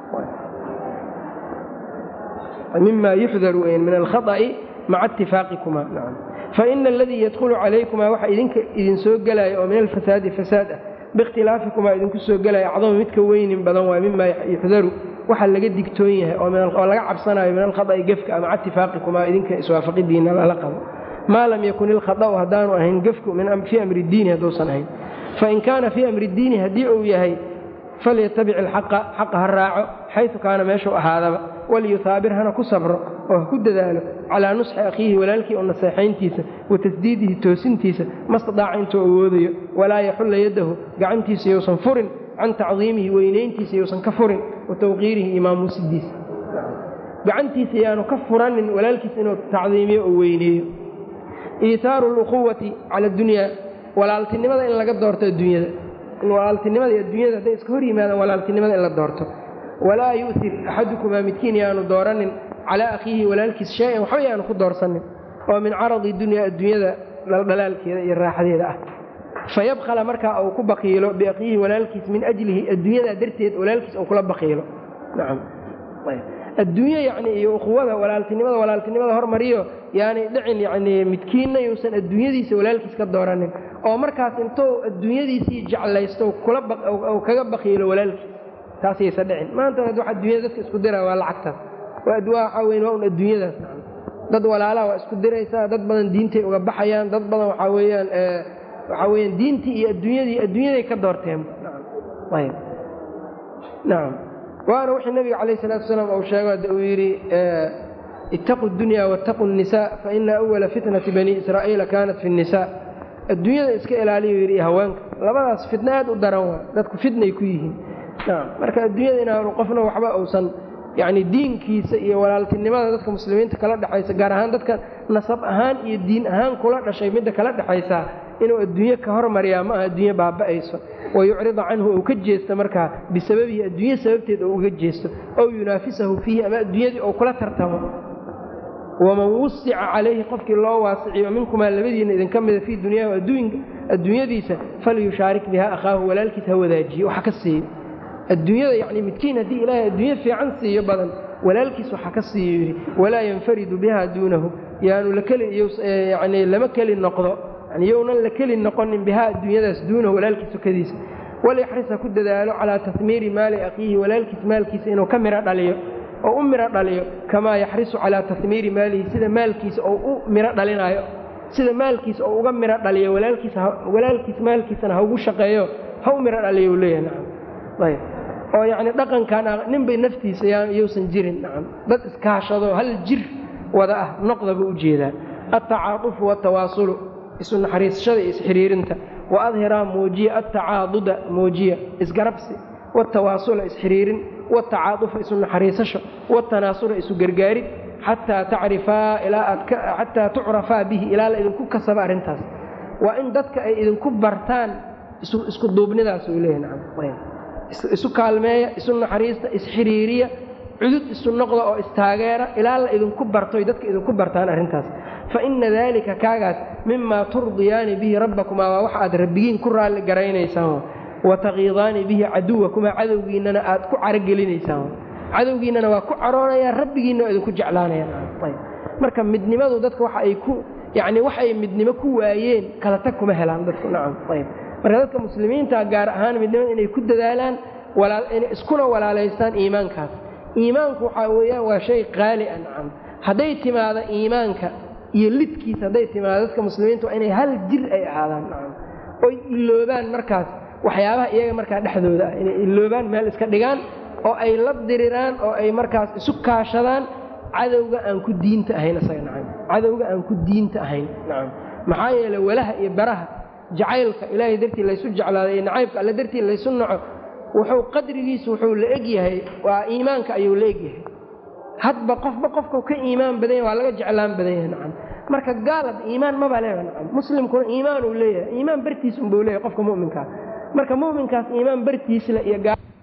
Speaker 1: mima yuxdaru min alkhaطأi maca itifaaqikuma nacam faina aladii yadkhulu calaykumaa waxa idinka idin soo gelaya oo min alfasaadi fasaad ah biikhtilaafikumaa idinku soo gelaya acdamu midka weynin badan waay mima yuxdaru waxa laga digtoon yahay oo laga cabsanayo min alkhaطأi gefka maca itifaaqikumaa idinka iswaafaqidiina lala qabo maa lam yakun ilkhaطأu haddaanu ahayn gefku fii amri diini hadduusan ahayn fain kaana fii amri diini haddii uu yahay falyatabic ilxaqa xaqa ha raaco xaysu kaana meeshuu ahaadaba waliyuhaabir hana ku sabro oo ha ku dadaalo calaa nusxi akhiihi walaalkii oo naseexayntiisa wa tasdiidihi toosintiisa mastadaaca intuu awoodayo walaa yaxulla yaddahu gacantiisa yousan furin can tacdiimihi weynayntiisa yousan ka furin wa tawqiirihi iyo maamuusidiisa gacantiisa yaanu ka furanin walaalkiisa inuu tacdiimiyo oo weyneeyo iitaaru luquwati cala adunyaa walaaltinimada in laga doorto adduunyada in walaaltinimada iyo adduunyada hadday iska hor yimaadaan walaaltinimada in la doorto walaa yu'tir axadukumaa midkiin yaanu dooranin calaa akhiihi walaalkiis shay-an waxba yaanu ku doorsanin oo min caradi dunyaa adduunyada dhaldhalaalkeeda iyo raaxadeeda ah fayabkhala markaa uu ku baqiilo biakhiihi walaalkiis min ajlihi adduunyadaa darteed walaalkiis uu kula baqiilo nacam adduunyo yacni iyo ukhuwada walaaltinimada walaaltinimada hormariyo yaanay dhicin yacnii midkiinna yuusan adduunyadiisa walaalkiis ka dooranin oo markaas intuu adduunyadiisii jeclaysto kula kaga baqiilo walaalkiis taasaysa dhicin maanta waxa adduunyada dadka isku dira waa lacagtaas waxaa weyn waa un adduunyadaas dad walaalaha waa isku diraysaa dad badan diintay uga baxayaan dad badan waxaa weeyaan waxaa weyaan diintii iyo adduunyadii adduunyaday ka doorteen ayb nacam waana wixii nabiga calayh salatu wasalaam uu sheego hadda uu yidhi ittaquu dunya waataquu nnisaa faina awala fitnati bani israa'iila kaanat fi nnisaa adduunyada iska ilaaliyu yidhi iyo haweenka labadaas fitna aad u daran waa dadku fitnay ku yihiin nacam marka adduunyada inaanu qofna waxba uusan yacni diinkiisa iyo walaaltinimada dadka muslimiinta kala dhexaysa gaar ahaan dadka nasab ahaan iyo diin ahaan kula dhashay midda kala dhexaysaa inuu adduunye ka hormariyaa ma aha adduunye baaba'ayso wayucrida canhu ou ka jeesto markaa bisababihi adduunye sababteed ou uga jeesto ow yunaafisahu fiihi ama adduunyadii ou kula tartamo waman wusica calayhi qofkii loo waasiciyo minkumaa labadiinna idinka mida fii dunyaahu adduunyadiisa falyushaarik bihaa akhaahu walaalkiis ha wadaajiyo waxa ka siiyo adduunyada yacni midkiin haddii ilaahay adduunye fiican siiyo badan walaalkiis waxa ka siiyo yidhi walaa yanfaridu bihaa duunahu yaanu lakelyani lama keli noqdo yani younan la keli noqonin bihaa adduunyadaas duunahu walaalkiis sokadiisa walyaxris ha ku dadaalo calaa tahmiiri maali akhiihi walaalkiis maalkiisa inuu ka miro dhaliyo oo u miro dhaliyo kamaa yaxrisu calaa tahmiiri maalihi sida maalkiisa oo u miro dhalinaayo sida maalkiisa oo uga miro dhaliyo walaalkiis maalkiisana ha ugu shaqeeyo ha u miro dhaliyo u leeyahay nacam ayb oo yacni dhaqankan ninbay naftiisa yousan jirin nacam dad iskaashado hal jir wada ah noqda buu u jeedaa altacaatufu waatawaasulu isu naxariisashada iyo isxiriirinta wa adhiraa muujiya altacaaduda muujiya isgarabsi watawaasula isxiriirin watacaatufa isu naxariisasho watanaasula isu gargaarid xataa tacrifaa ilaa aad xataa tucrafaa bihi ilaa la idinku kasaba arrintaas waa in dadka ay idinku bartaan isku duubnidaas uu leeyahy nacam isu kaalmeeya isu naxariista isxiriiriya cudud isu noqda oo istaageera ilaa la idinku barto ay dadka idinku bartaan arrintaas fa inna daalika kaagaas mimaa turdiyaani bihi rabbakumaa waa waxa aad rabbigiin ku raalli garaynaysaan wa taqiidaani bihi caduwakumaa cadowgiinnana aad ku carogelinaysaan cadowgiinnana waa ku caroonayaan rabbigiinna waa idinku jeclaanayaan marka midnimadu dadka waxa ay ku yacni wax ay midnimo ku waayeen kala tag kuma helaan dadku nacam ayb marka dadka muslimiinta gaar ahaan midnimada inay ku dadaalaan iskuna walaalaystaan iimaankaas iimaanku waxaa weeyaan waa shay qaali a nacam hadday timaado iimaanka iyo lidkiis hadday timaado dadka muslimiinta waa inay hal jir ay ahaadaan nacam oy iloobaan markaas waxyaabaha iyaga markaa dhexdooda ah inay iloobaan meel iska dhigaan oo ay la diriraan oo ay markaas isu kaashadaan cadowga aan ku diinta ahayn isaga nacam cadowga aan ku diinta ahayn nacam maxaa yeeley walaha iyo baraha jacaylka ilaahay dartii laysu jeclaaday iyo nacaybka alle dartii laysu naco wuxuu qadrigiisu wuxuu la egyahay waa iimaanka ayuu la egyahay hadba qofba qofkau ka iimaan badan yahay waa laga jeclaan badan yahay nacam marka gaalad iimaan maba leeba nacam muslimkuna iimaan uu leeyahay iimaan bartiis unbuu leeyahay qofka mu'minkaa marka mu'minkaas iimaan bartiisle iyo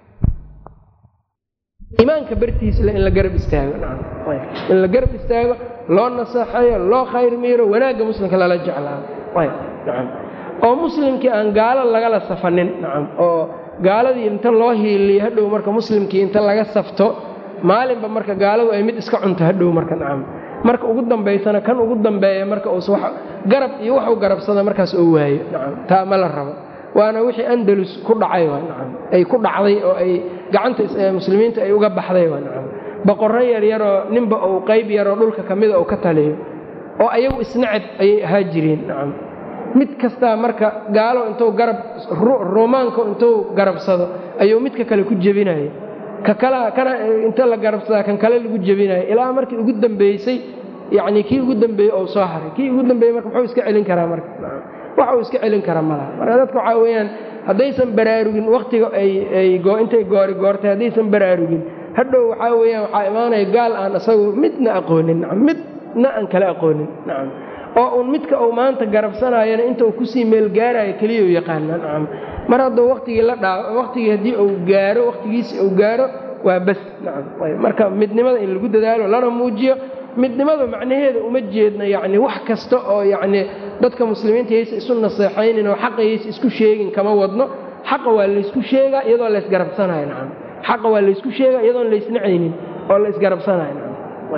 Speaker 1: iimaanka bartiisle in la garab istaago in la garab istaago loo naseexeeyo loo khayr miiro wanaagga muslimka lala jeclaado nacam oo muslimkii aan gaalo lagala safanin nacam oo gaaladii inta loo hiiliyo hadhow marka muslimkii inta laga safto maalinba marka gaaladu ay mid iska cunto hadhow marka nacam marka ugu dambaysana kan ugu dambeeya marka uus garab iyo waxu garabsada markaas oo waayo nacam taa ma la rabo waana wixii andalus ku dhacay waa nacam ay ku dhacday oo ay gacanta muslimiinta ay uga baxday waa nacam boqorro yaryaroo ninba uu qayb yaroo dhulka ka mida uu ka taliyo oo ayagu isnacab ayay ahaa jireen nacam mid kastaa marka gaalo intuu garab ruumaanka intuu garabsado ayuu midka kale ku jebinaya ka kala kana inta la garabsadaa kan kale lagu jebinaya ilaa markii ugu dambeysay yacnii kii ugu dambeeyey oo soo haray kii ugu dambeeyey marka muxuu iska celin karaa marka wax uu iska celin kara malaha marka dadka waxaa weeyaan haddaysan baraarugin wakhtiga ay intay goori goortay haddaysan baraarugin hadhow waxaa weeyaan waxaa imaanaya gaal aan isagu midna aqoonin nacam midna aan kala aqoonin nacam oo uun midka uu maanta garabsanayana inta uu kusii meelgaarayo keliya u yaqaana nacam mar hadduu wakhtigii la dhaa wakhtigii haddii uu gaaro wakhtigiisi uu gaaro waa bas nacam marka midnimada in lagu dadaalo lana muujiyo midnimada macnaheeda uma jeedno yacni wax kasta oo yacni dadka muslimiinta yaysa isu naseexaynin oo xaqa yaysa isku sheegin kama wadno xaqa waa laysku sheegaa iyadoo laysgarabsanayo nacam xaqa waa laysku sheegaa iyadoon laysnacaynin oo la isgarabsanayo nacam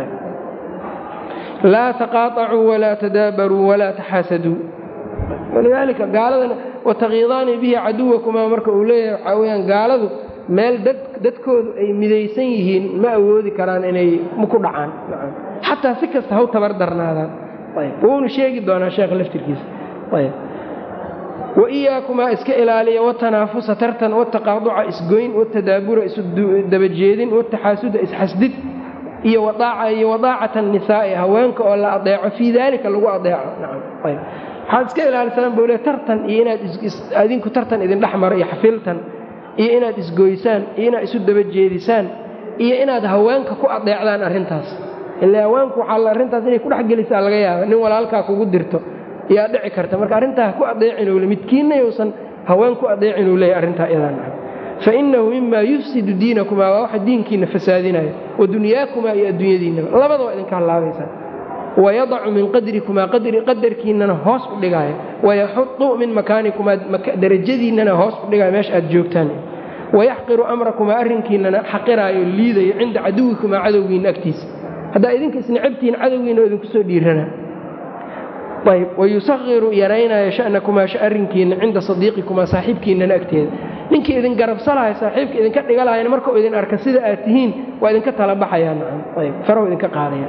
Speaker 1: laa taqaaacuu walaa tadaabaruu walaa taxaasaduu walidaalika gaaladana watakiidaanii bihi caduwakumaa marka uu leeyahay waxaa weyaan gaaladu meel dadkoodu ay midaysan yihiin ma awoodi karaan inay ku dhacaan xataa si kasta haw tabar darnaadaan wuuna sheegi doonaa sheekha laftirkiisa waiyaakumaa iska ilaaliya watanaafusa tartan wataqaaduca isgoyn watadaabura isdabajeedin wataxaasuda isxasdid iyo iyo wadaacata nisaa'i haweenka oo la adeeco fii daalika lagu adeeco waxaad iska ilaalisaan buu le tartan iyo inaad adinku tartan idin dhex maro iyo xafiltan iyo inaad isgoysaan iyo inaad isu dabajeedisaan iyo inaad haweenka ku adeecdaan arrintaas ile haweenku waxaa arrintaas inay ku dhex gelisaa laga yaaba nin walaalkaa kugu dirto yaa dhici karta marka arrintaa ku adeecin le midkiinna yousan haween ku adeecin uu leeyahy arrintaa iyadaa fainahu mima yufsidu diinakumaa waa waxa diinkiina fasaadinaya wa dunyaakumaa iyo adduunyadiinaba labada waa idinka hallaabaysaa wayadacu min qadrikumaa qadarkiinana hoos u dhigaayo wayaxudu min makaanikumaa darajadiinnana hoos u dhigaayo meesha aad joogtaan wayaxqiru amrakumaa arrinkiinana xaqiraayo liidayo cinda caduwikumaa cadowgiinna agtiisa haddaa idinka isnacabtihiin cadowgiina oo idinku soo dhiirana ayb wayusahiru yaraynayo sha'nakumaa arrinkiinna cinda sadiiqikumaa saaxiibkiinnana agteeda ninkii idin garabsalahay saaxiibka idinka dhigalahayna markuu idin arka sida aad tihiin waa idinka tala baxayaa nacam ayb farahu idinka qaadaya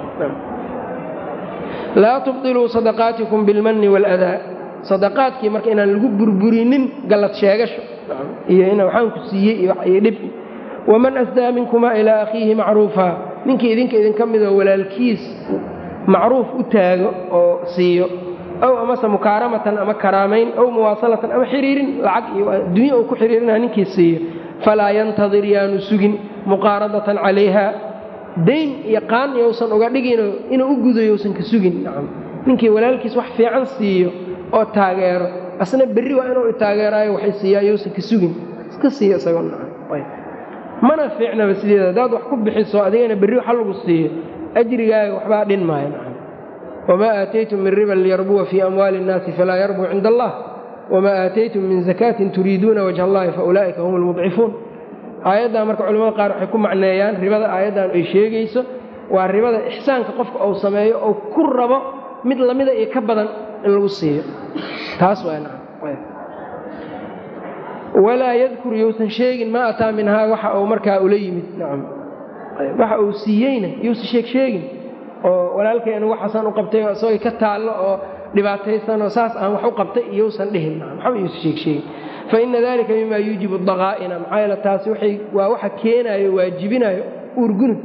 Speaker 1: laa tubdiluu sadaqaatikum bilmanni waaladaa sadaqaadkii marka inaan lagu burburinin gallad sheegasho iyo in waxaan ku siiyey iyo dhib waman asdaa minkumaa ilaa akhiihi macruufa ninkii idinka idinka midoo walaalkiis macruuf u taago oo siiyo ow amase mukaaramatan ama karaamayn ow muwaasalatan ama xiriirin lacag iyo adduunya uu ku xiriirina ninkii siiyo falaa yantadir yaanu sugin muqaaradatan calayha dayn iyo qaan yousan uga dhigino inuu u gudayo usan ka sugin nacam ninkii walaalkiis wax fiican siiyo oo taageero asna berri waa inuu taageeraayo waxay siiyaa yousan ka sugin iska siiyo isagoo nacam mana fiicnaba sideeda haddaad wax ku bixiso adigana berri waxa lagu siiyo ajrigaaga waxbaa dhin maayo nacam wamaa aataytum min riban liyarbuwa fii amwaali innaasi falaa yarbuu cinda allah wamaa aataytum min zakaatin turiiduuna wajha allahi faulaa'ika hum lmudcifuun aayaddan marka culamada qaar waxay ku macneeyaan ribada aayaddan ay sheegayso waa ribada ixsaanka qofka uu sameeyo oo ku rabo mid lamida iyo ka badan in lagu siiyo taas waa nacam walaa yadkur yousan sheegin maa ataa minhaa waxa uu markaa ula yimid nacam waxa uu siiyeyna yuusa sheeg sheegin oo walaalkayna waxaasaan u qabtay oo isagoo ka taallo oo dhibaataysan oo saas aan wax u qabtay iyousan dhihin waxba yuusa sheeg sheegin fa ina dalika mima yuujibu daqaa'ina maxaa yeele taasi waxay waa waxa keenaayo waajibinayo uurgunud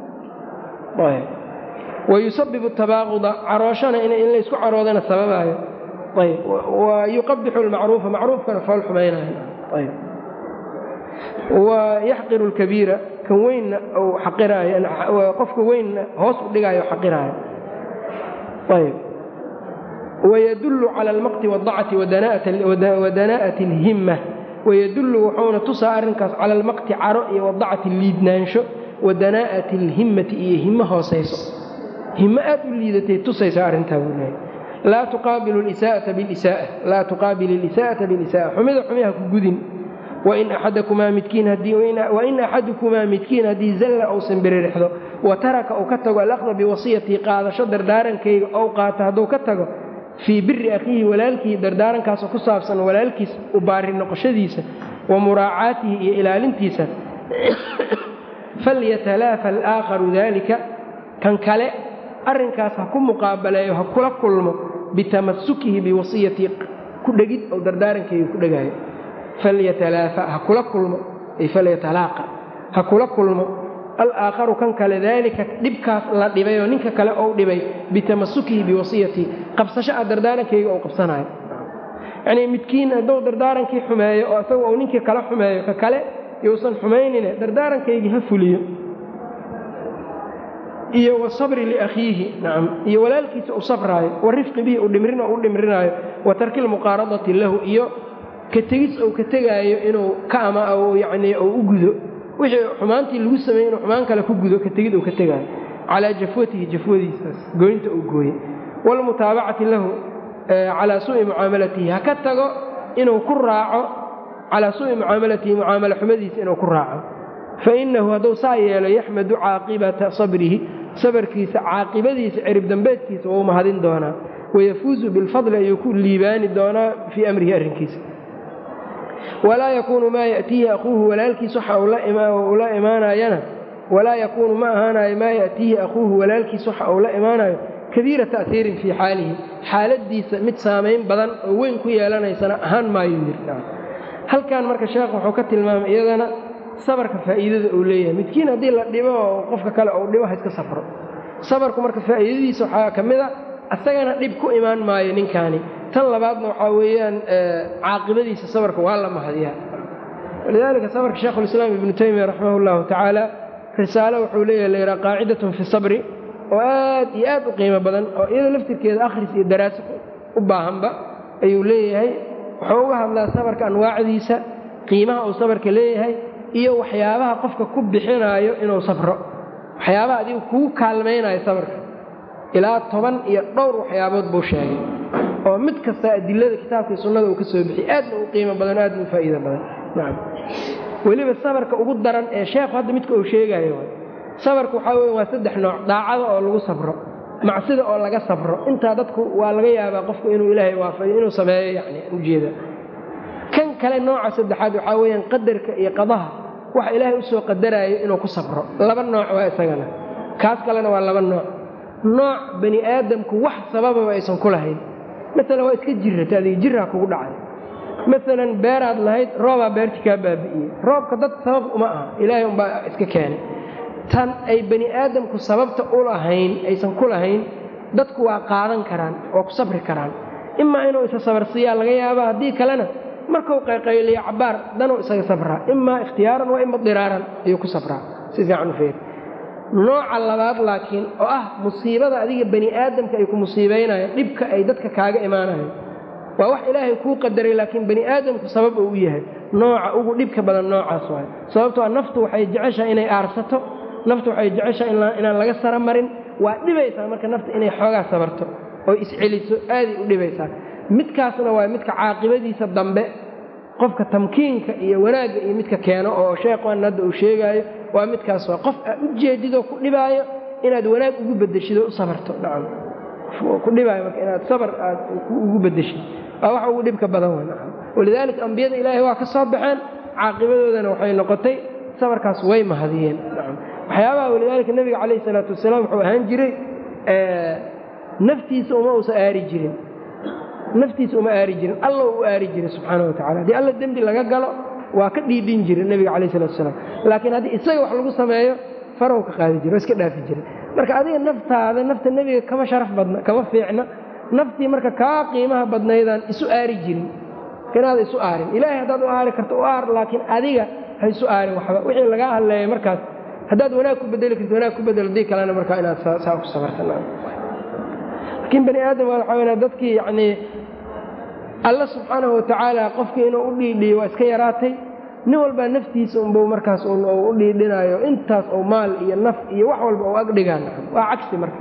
Speaker 1: wayusabibu tabaaquda carooshana in laysku caroodana sababaayo ayb wa yuqabixu lmacruufa macruufkana fool xumaynayo ayb wa yaxqiru lkabiira kan weynna u xaqiraayo qofka weynna hoos u dhigaayo xaqiraayo ayb wayadullu cala almaqti waadacati wadanaa'ati alhimma wayadullu wuxuuna tusaa arrinkaas cala almaqti caro iyo wadacati liidnaansho wadanaa'ati alhimmati iyo himo hoosayso himo aad u liidatay tusaysa arrintaa buu leehay laa tuqaabilu lisaa'ata bilisa'a laa tuqaabil ilisaa'ata bilisa'a xumida xumiha ku gudin wain axadakumaa midkiin wain axadukumaa midkiin haddii zalla uusan biririxdo wa taraka uu ka tago alaqda biwasiyatii qaadasho dardaarankayga ou qaato hadduu ka tago fii biri akhiihi walaalkii dardaarankaasoo ku saabsan walaalkiis u baari noqoshadiisa wa muraacaatihi iyo ilaalintiisa falyatalaafa alaakharu daalika kan kale arrinkaas ha ku muqaabaleeyo ha kula kulmo bitamasukihi biwasiyatii ku dhegid ou dardaarankayga ku dhegaayo falyatalaafa ha kula kulmo ay falyatalaaqa ha kula kulmo alaakharu kan kale daalika dhibkaas la dhibay oo ninka kale ou dhibay bitamasukihi biwasiyatii qabsasho a dardaarankayga ou qabsanayo yacnii midkiin hadduu dardaarankii xumeeyo oo isagu uu ninkii kale xumeeyo ka kale yousan xumaynine dardaarankaygi ha fuliyo iyo wasabri liakhiihi nacam iyo walaalkiisa u sabraayo wa rifqi bihi u dhimrin oo u dhimrinaayo wa tarki lmuqaaradati lahu iyo ka tegis ou ka tegaayo inuu ka ama yacnii ou u gudo wixii xumaantii lagu sameeyey inuu xumaan kale ku gudo ka tegid uu ka tegaayo calaa jafwatihi jafwadiisaas gooynta uu gooyey waalmutaabacati lahu calaa suu'i mucaamalatihi ha ka tago inuu ku raaco calaa suu'i mucaamalatihi mucaamalo xumadiisa inuu ku raaco fa innahu hadduu saa yeelo yaxmadu caaqibata sabrihi sabarkiisa caaqibadiisa cirib dambeedkiisa wuu mahadin doonaa wayafuuzu bilfadli ayuu ku liibaani doonaa fii amrihi arrinkiisa walaa yakuunu maa ya'tiihi akhuuhu walaalkiis waxa uu la imaanayana walaa yakuunu ma ahaanayo maa ya'tiihi akhuuhu walaalkiis waxa uu la imaanayo kabiira ta'hiirin fii xaalihi xaaladiisa mid saamayn badan oo weyn ku yeelanaysana ahaan maayo yiri halkan marka sheekh wuxuu ka tilmaamay iyadana sabarka faa'iidada uu leeyahay midkiin haddii la dhibo oo qofka kale uu dhibo ha iska safro sabarku marka faa'iidadiisa waxaa ka mid a asagana dhib ku imaan maayo ninkaani tan labaadna waxaa weeyaan caaqibadiisa sabarka waa la mahadiyaa walidaalika sabarka sheekhulislaam ibnu taymiya raximah llahu tacaala risaalo wuxuu leeyahay layidhaha qaacidatun fi sabri oo aad iyo aad u qiimo badan oo iyada laftirkeeda akhris iyo daraaso u baahanba ayuu leeyahay wuxuu uga hadlaa sabarka anwaacdiisa qiimaha uu sabarka leeyahay iyo waxyaabaha qofka ku bixinaayo inuu safro waxyaabaha adigu kugu kaalmaynayo sabarka ilaa toban iyo dhowr waxyaabood buu sheegay oo mid kasta adilada kitaabkai sunnada uu ka soo bixiyey aadna u qiimo badan aadna u faa'iido badan nacam weliba sabarka ugu daran ee sheekhu hadda midka uu sheegayo sabarka waxaa weya waa saddex nooc daacada oo lagu sabro macsida oo laga sabro intaa dadku waa laga yaabaa qofku inuu ilaahay waafayo inuu sameeyo yani ujeeda kan kale nooca saddexaad waxaa weeyaan qadarka iyo qadaha waxa ilaahay usoo qadaraayo inuu ku sabro laba nooc waa isagana kaas kalena waa laba nooc nooc bani aadamku wax sabababa aysan ku lahayn maalan waa iska jirrata adiga jirraa kugu dhacay maalan beeraad lahayd roobaa beerti kaa baabi'iyey roobka dad sabab uma aha ilaahay umbaa iska keenay tan ay bani aadamku sababta u lahayn aysan ku lahayn dadku waa qaadan karaan waa ku sabri karaan imaa inuu isa sabarsiiyaa laga yaabaa haddii kalena markuu qayqayliyo cabbaar danuu isaga sabraa imaa ikhtiyaaran waa ima diraaran ayuu ku sabraa si fiican u feer nooca labaad laakiin oo ah musiibada adiga bani aadamka ay ku musiibaynayaan dhibka ay dadka kaaga imaanayaan waa wax ilaahay kuu qadaray laakiin bani aadamku sabab uu u yahay nooca ugu dhibka badan noocaas waay sababtoo naftu waxay jeceshahay inay aarsato naftu waxay jeceshahay inaan laga sara marin waa dhibaysaa marka nafta inay xoogaa sabarto oo isceliso aaday u dhibaysaa midkaasna waa midka caaqibadiisa dambe qofka tamkiinka iyo wanaagga iyo midka keeno oo sheekhan hadda uu sheegaayo waa midkaas waa qof aad u jeedidoo ku dhibaayo inaad wanaag ugu bedeshido u sabarto nacam ku dhibaayo marka inaad sabar aad ugu bedeshid waa wax ugu dhibka badan wey nacam walidaalika ambiyada ilaahay waa ka soo baxeen caaqibadoodana waxay noqotay sabarkaas way mahadiyeen nacam waxyaabaha walidaalika nebiga calayhi salaatu wasalaam wuxuu ahaan jiray naftiisa uma uusa aari jirin naftiisa uma aari jirin alla u aari jiray subxaana wa tacala haddii alla dembi laga galo waa ka dhiidhin jiray nebiga calayh salatu wasalaam laakiin haddii isaga wax lagu sameeyo farow ka qaadi jira waa iska dhaafi jiray marka adiga naftaada nafta nebiga kama sharaf badna kama fiicna naftii marka kaa qiimaha badnaydaan isu aari jirin inaada isu aarin ilaahay haddaad u aari karto u aar laakiin adiga ha isu aarin waxba wixii lagaa hadleeya markaas haddaad wanaag ku bedeli karto wanaag ku bedel dii kalena markaa inaad saa ku sabartan laakiin bani aadam waa waxaa weyna dadkii yacnii alla subxaanahu watacaala qofkii inuu u dhiidhiyo waa iska yaraatay nin walbaa naftiisa unbuu markaas u dhiidhinaayo intaas oo maal iyo naf iyo wax walba u agdhigaan waa cagsi marka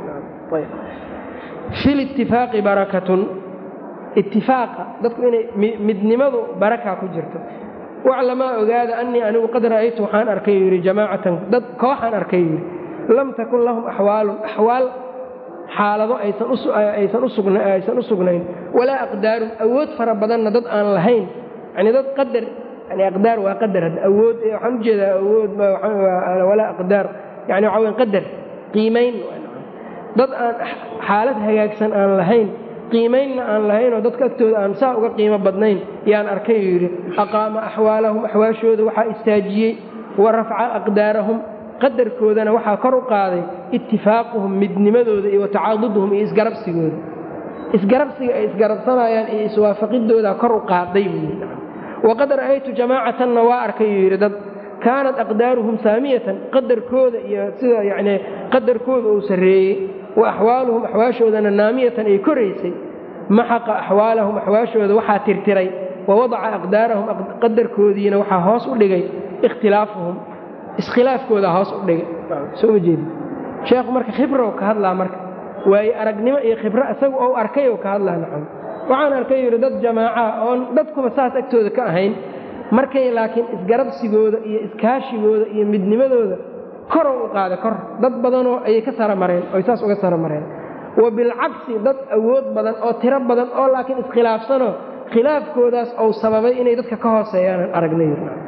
Speaker 1: fi litifaaqi barakatun itifaaqa dadku inay midnimadu baraka ku jirto waclamaa ogaada annii anigu qad ra'aytu waxaan arkay yidhi jamaacatan dad kooxaan arkay yidhi lam takun lahum axwaalun axwaal xaalado aysan u sugnayn walaa aqdaarun awood fara badanna dad aan lahayn yani dad qadar yani aqdaar waa qadar awood waxaan ujeedaa awood walaa aqdaar yani waxaa weyn qadar qiimayn dad aan xaalad hagaagsan aan lahayn qiimaynna aan lahaynoo dadka agtooda aan saa uga qiimo badnayn yaan arkay uu yidhi aqaama axwaalahum axwaashooda waxaa istaajiyey wa rafca aqdaarahum qadarkoodana waxaa kor u qaaday itifaaquhum midnimadooda iyo watacaaduduhum iyo isgarabsigooda isgarabsiga ay isgarabsanayaan iyo iswaafaqidoodaa kor u qaaday buu yidhi waqad ra'aytu jamaacatanna waa arkay uu yidhi dad kaanat aqdaaruhum saamiyatan qadarkooda iyo sida yacnii qadarkooda uu sarreeyey wa axwaaluhum axwaashoodana naamiyatan ay koraysay maxaqa axwaalahum axwaashooda waxaa tirtiray wa wadaca aqdaarahum qadarkoodiina waxaa hoos u dhigay ikhtilaafuhum iskhilaafkoodaa hoos u dhigay soo ma jeedi sheekhu marka khibrow ka hadlaa marka waaye aragnimo iyo khibro isagu ou arkay ou ka hadlaa nacam waxaan arkay yidhi dad jamaaca oon dadkuba saas agtooda ka ahayn markay laakiin isgarabsigooda iyo iskaashigooda iyo midnimadooda korow u qaada kor dad badanoo ayay ka sara mareen oy saas uga sara mareen wa bilcagsi dad awood badan oo tiro badan oo laakiin iskhilaafsanoo khilaafkoodaas ou sababay inay dadka ka hooseeyaanan aragnay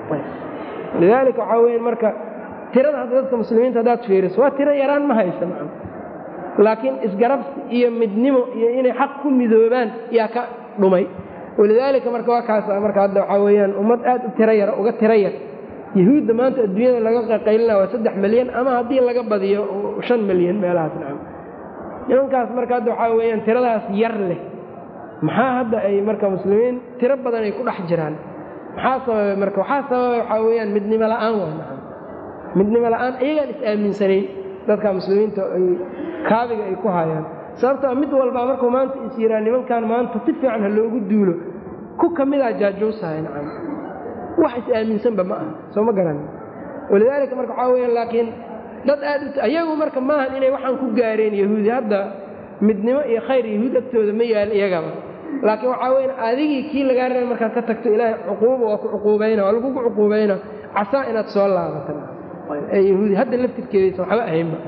Speaker 1: lidaalika waxaa weya marka tirada hadda dadka muslimiinta haddaad fiiriso waa tiro yaraan ma haysa maa laakiin isgarabsi iyo midnimo iyo inay xaq ku midoobaan yaa ka dhumay walidaalika marka waa kaasa marka hadda waxaa weeyaan ummad aad u tiro yar uga tiro yar yahuudda maanta adduunyada laga qaqaylina waa saddex milyan ama haddii laga badiyo shan milyan meelahaas nacam nimankaas marka hadda waxaa weeyaan tiradaas yar leh maxaa hadda ay marka muslimiin tiro badan ay ku dhex jiraan maxaa sababay marka waxaa sababay waxaa weeyaan midnimo la'aan waa nacam midnimo la'aan iyagaan is-aaminsanayn dadka muslimiinta ay kaabiga ay ku hayaan sababtoo mid walbaa markuu maanta is yiraa nimankan maanta si fiican ha loogu duulo ku ka midaa jaajuusahay nacam wax is-aaminsanba ma aha soo ma garan walidaalika marka waxaa weya laakiin dad aad ayagu marka maahan inay waxaan ku gaareen yahuudi hadda midnimo iyo khayr yahuud agtooda ma yaal iyagaba laakiin waxaa weya adigii kii lagaa reeba markaad ka tagto ilaahay cuquuba waa ku cuquubayna waa lagugu cuquubayna casaa inaad soo laabata ee yahuudi hadda laftirkeedaysa waxba ahaynba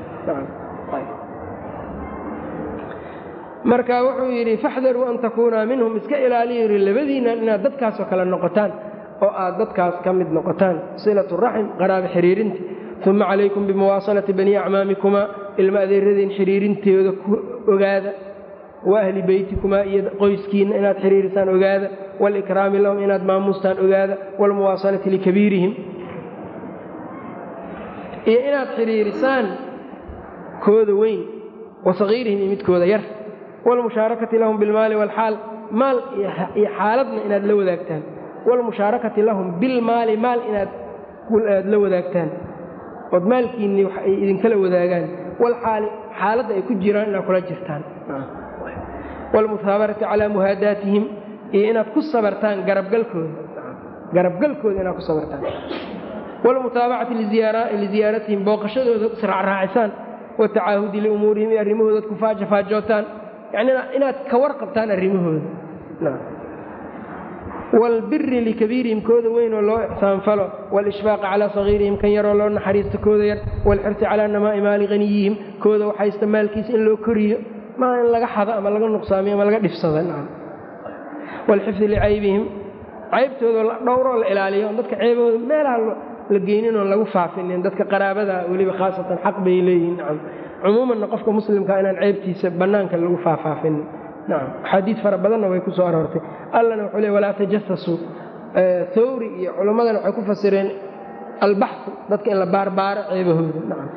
Speaker 1: marka wuxuu yidhi faxdaruu an takuunaa minhum iska ilaaliya yidhi labadiinnan inaad dadkaasoo kale noqotaan oo aad dadkaas ka mid noqotaan silatu raxim qaraabo xiriirinta uma calaykum bimuwaasalati bani acmaamikumaa ilma adeeradeen xiriirintooda ku ogaada wa ahli beytikumaa iyo qoyskiinna inaad xiriirisaan ogaada waalikraami lahum inaad maamuustaan ogaada waalmuwaasalati likabiirihim iyo inaad xidhiirisaan kooda weyn wa sagiirihim iyo midkooda yar waalmushaarakati lahum bilmaali waalxaal maal iyo xaaladna inaad la wadaagtaan waalmushaarakati lahum bilmaali maal inaad aad la wadaagtaan ood maalkiinni wax ay idinkala wadaagaan walxaali xaaladda ay ku jiraan inaad kula jirtaan waalmusaabarati calaa muhaadaatihim iyo inaad ku sabartaan garabgalkooda garabgalkooda inaad ku sabartaan waalmutaabacati liziyaaratihim booqashadooda israacraacisaan watacaahudi liumuurihim iyo arrimahooda ad ku faajafaajootaan yani inaad ka warqabtaan arrimahooda waalbiri likabiirihim kooda weynoo loo ixsaanfalo waalishfaaqi calaa sagiirihim kan yaroo loo naxariisto kooda yar waalxirsi calaa namaa'i maali haniyihim kooda waxaysta maalkiisa in loo koriyo maa in laga xado ama laga nuqsaamiyo ama laga dhifsado waalxifdi licaybihim caybtooda la dhowroo la ilaaliyo dadka ceebahooda meelaha la geynin oon lagu faafinin dadka qaraabada weliba khaasatan xaq bay leeyihin nacam cumuumanna qofka muslimkaa inaan ceebtiisa bannaanka lagu faafaafinin nacam axaadiid fara badanna way ku soo aroortay allana wuxuu le walaa tajasasuu thawri iyo culimmadana waxay ku fasireen albaxu dadka in la baarbaaro ceebahooda nacam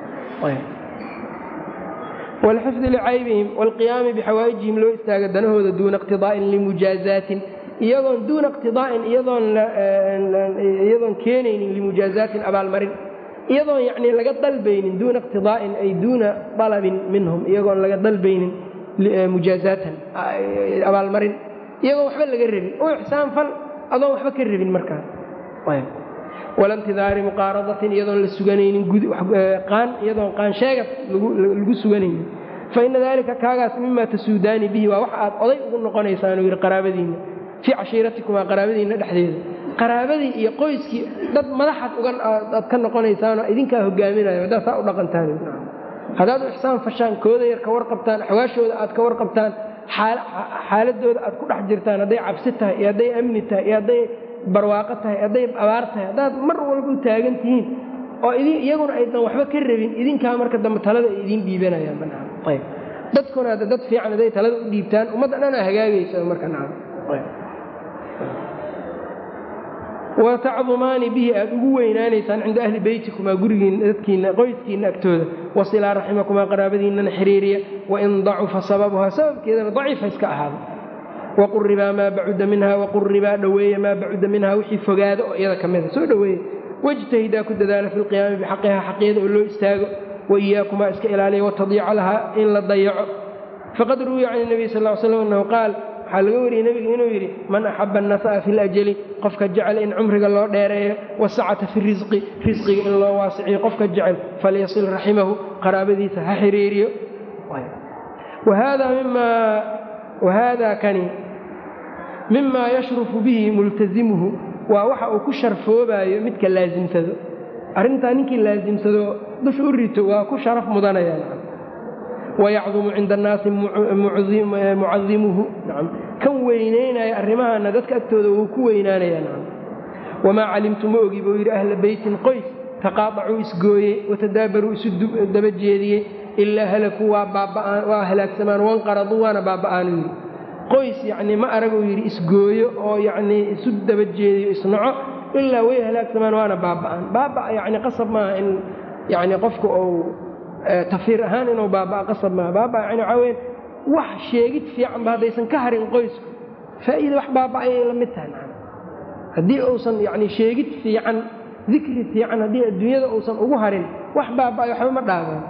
Speaker 1: walxifdi licaybihim waalqiyaami bixawaa'ijihim loo istaaga danahooda duuna iqtidaa'in limujaazaatin iyadoon duuna iqtidaa'in iyadoon keenaynin limujaazaatin abaalmarin iyadoon yacnii laga dalbaynin duuna iqtidaa'in ay duuna dalabin minhum iyagoon laga dalbaynin mujaazaatan abaalmarin iyagoon waxba laga rabin u ixsaan fal adoon waxba ka rabin markaa walantidaari muqaaradatin iyadoon la suganaynin qaan iyadoon qaansheegad lagu suganaynin fa ina daalika kaagaas mima tasuudaani bihi waa wax aad oday ugu noqonaysaanuu yidhi qaraabadiinna fii cashiiratikumaa qaraabadiinna dhexdeeda qaraabadii iyo qoyskii dad madaxaad uga aad ka noqonaysaanoo idinkaa hogaaminayo haddaad saa u dhaqantaan haddaad u ixsaan fashaan kooda yar ka warqabtaan axwaashooda aad ka warqabtaan xaaladooda aad ku dhex jirtaan hadday cabsi tahay iyo hadday amni tahay iyo hadday barwaaqo tahay hadday abaar tahay haddaad mar walba u taagan tihiin oo iyaguna aydan waxba ka rabin idinkaa marka dambe talada ay idiin dhiibanayaan banaan ayb dadkuna hadda dad fiican hadday talada u dhiibtaan ummadda dhanaa hagaagaysa marka nacam wa tacdumaani bihi aad ugu weynaanaysaan cinda ahli beytikumaa gurigiina dadkiina qoyskiina agtooda wasilaa raximakumaa qaraabadiinana xiriiriya wain dacufa sababuhaa sababkeedana daciifa iska ahaada waquribaa maa bacuda minha waquribaa dhoweeya maa bacuda minha wixii fogaada oo iyada ka mida soo dhoweeya wajtahidaa ku dadaala fi lqiyaami bixaqihaa xaqeeda oo loo istaago waiyaakumaa iska ilaaliya watadiica lahaa in la dayaco faqad ruwiya can nabiy sal l slam annahu qaal waxaa laga wariyey nebiga inuu yidhi man axaba annasa'a fi ljali qofka jecel in cumriga loo dheereeyo wasacata fi risqi risqiga in loo waasiciyo qofka jecel falyasil raximahu qaraabadiisa ha xiriiriyo wahada kani mima yashrufu bihi multasimuhu waa waxa uu ku sharfoobayo midka laasimsado arrintaa ninkii laasimsado dusha u rito waa ku sharaf mudanaya wayacdumu cinda annaasi mucadimuhu kan weynaynaya arrimahana dadka agtooda wuu ku weynaanaya wamaa calimtu ma ogi buu yidhi ahla beytin qoys taqaadacuu isgooyey watadaabaruu isu daba jeediyey ilaa halakuu waa halaagsamaan wanqaraduu waana baaba'aanu yidhi qoys yacnii ma araguu yidhi isgooyo oo yacnii isu daba jeediyo isnaco ilaa way halaagsamaan waana baaba'aan baaba' yacni qasab maaha in yacni qofku uu tafiir ahaan inuu baaba'a qasab maaha baaba' yani waxaa weyn wax sheegid fiicanba haddaysan ka harin qoysku faa'iida wax baaba'ayay la mid tahay macana haddii uusan yacni sheegid fiican dikri fiican haddii adduunyada uusan ugu harin wax baaba'ay waxba ma dhaabaan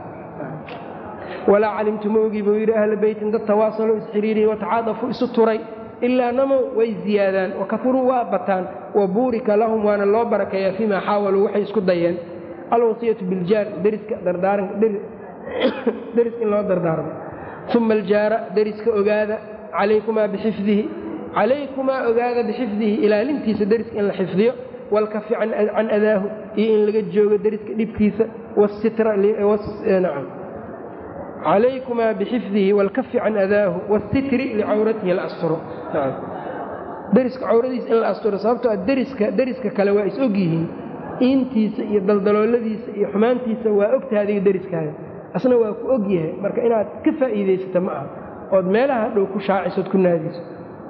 Speaker 1: walaa calimtu ma ogi buu yidhi ahla beytin dad tawaasaloo isxiriiriyey watacaadafuu isu turay ilaa namow way ziyaadaan wakafuruu waa bataan wa buurika lahum waana loo barakeeyaa fiimaa xaawaluu waxay isku dayeen alwasiyatu biljaar deriska dardaaranka deriska in loo dardaarmo uma aljaara deriska ogaada calaykumaa bixifdihi calaykumaa ogaada bixifdihi ilaalintiisa deriska in la xifdiyo walkafi can adaahu iyo in laga joogo deriska dhibkiisa wasitra nacam calaykumaa bixifdihi waalkafi can adaahu waasitri licawratihi la asturo deriska cawradiisa in la asturo sababtoo deriska deriska kale waa is og yihiin iintiisa iyo daldalooladiisa iyo xumaantiisa waa ogtaha adiga deriskaaga asna waa ku og yahay marka inaad ka faa'iidaysata ma aha ood meelaha dhow ku shaacisood ku naadiso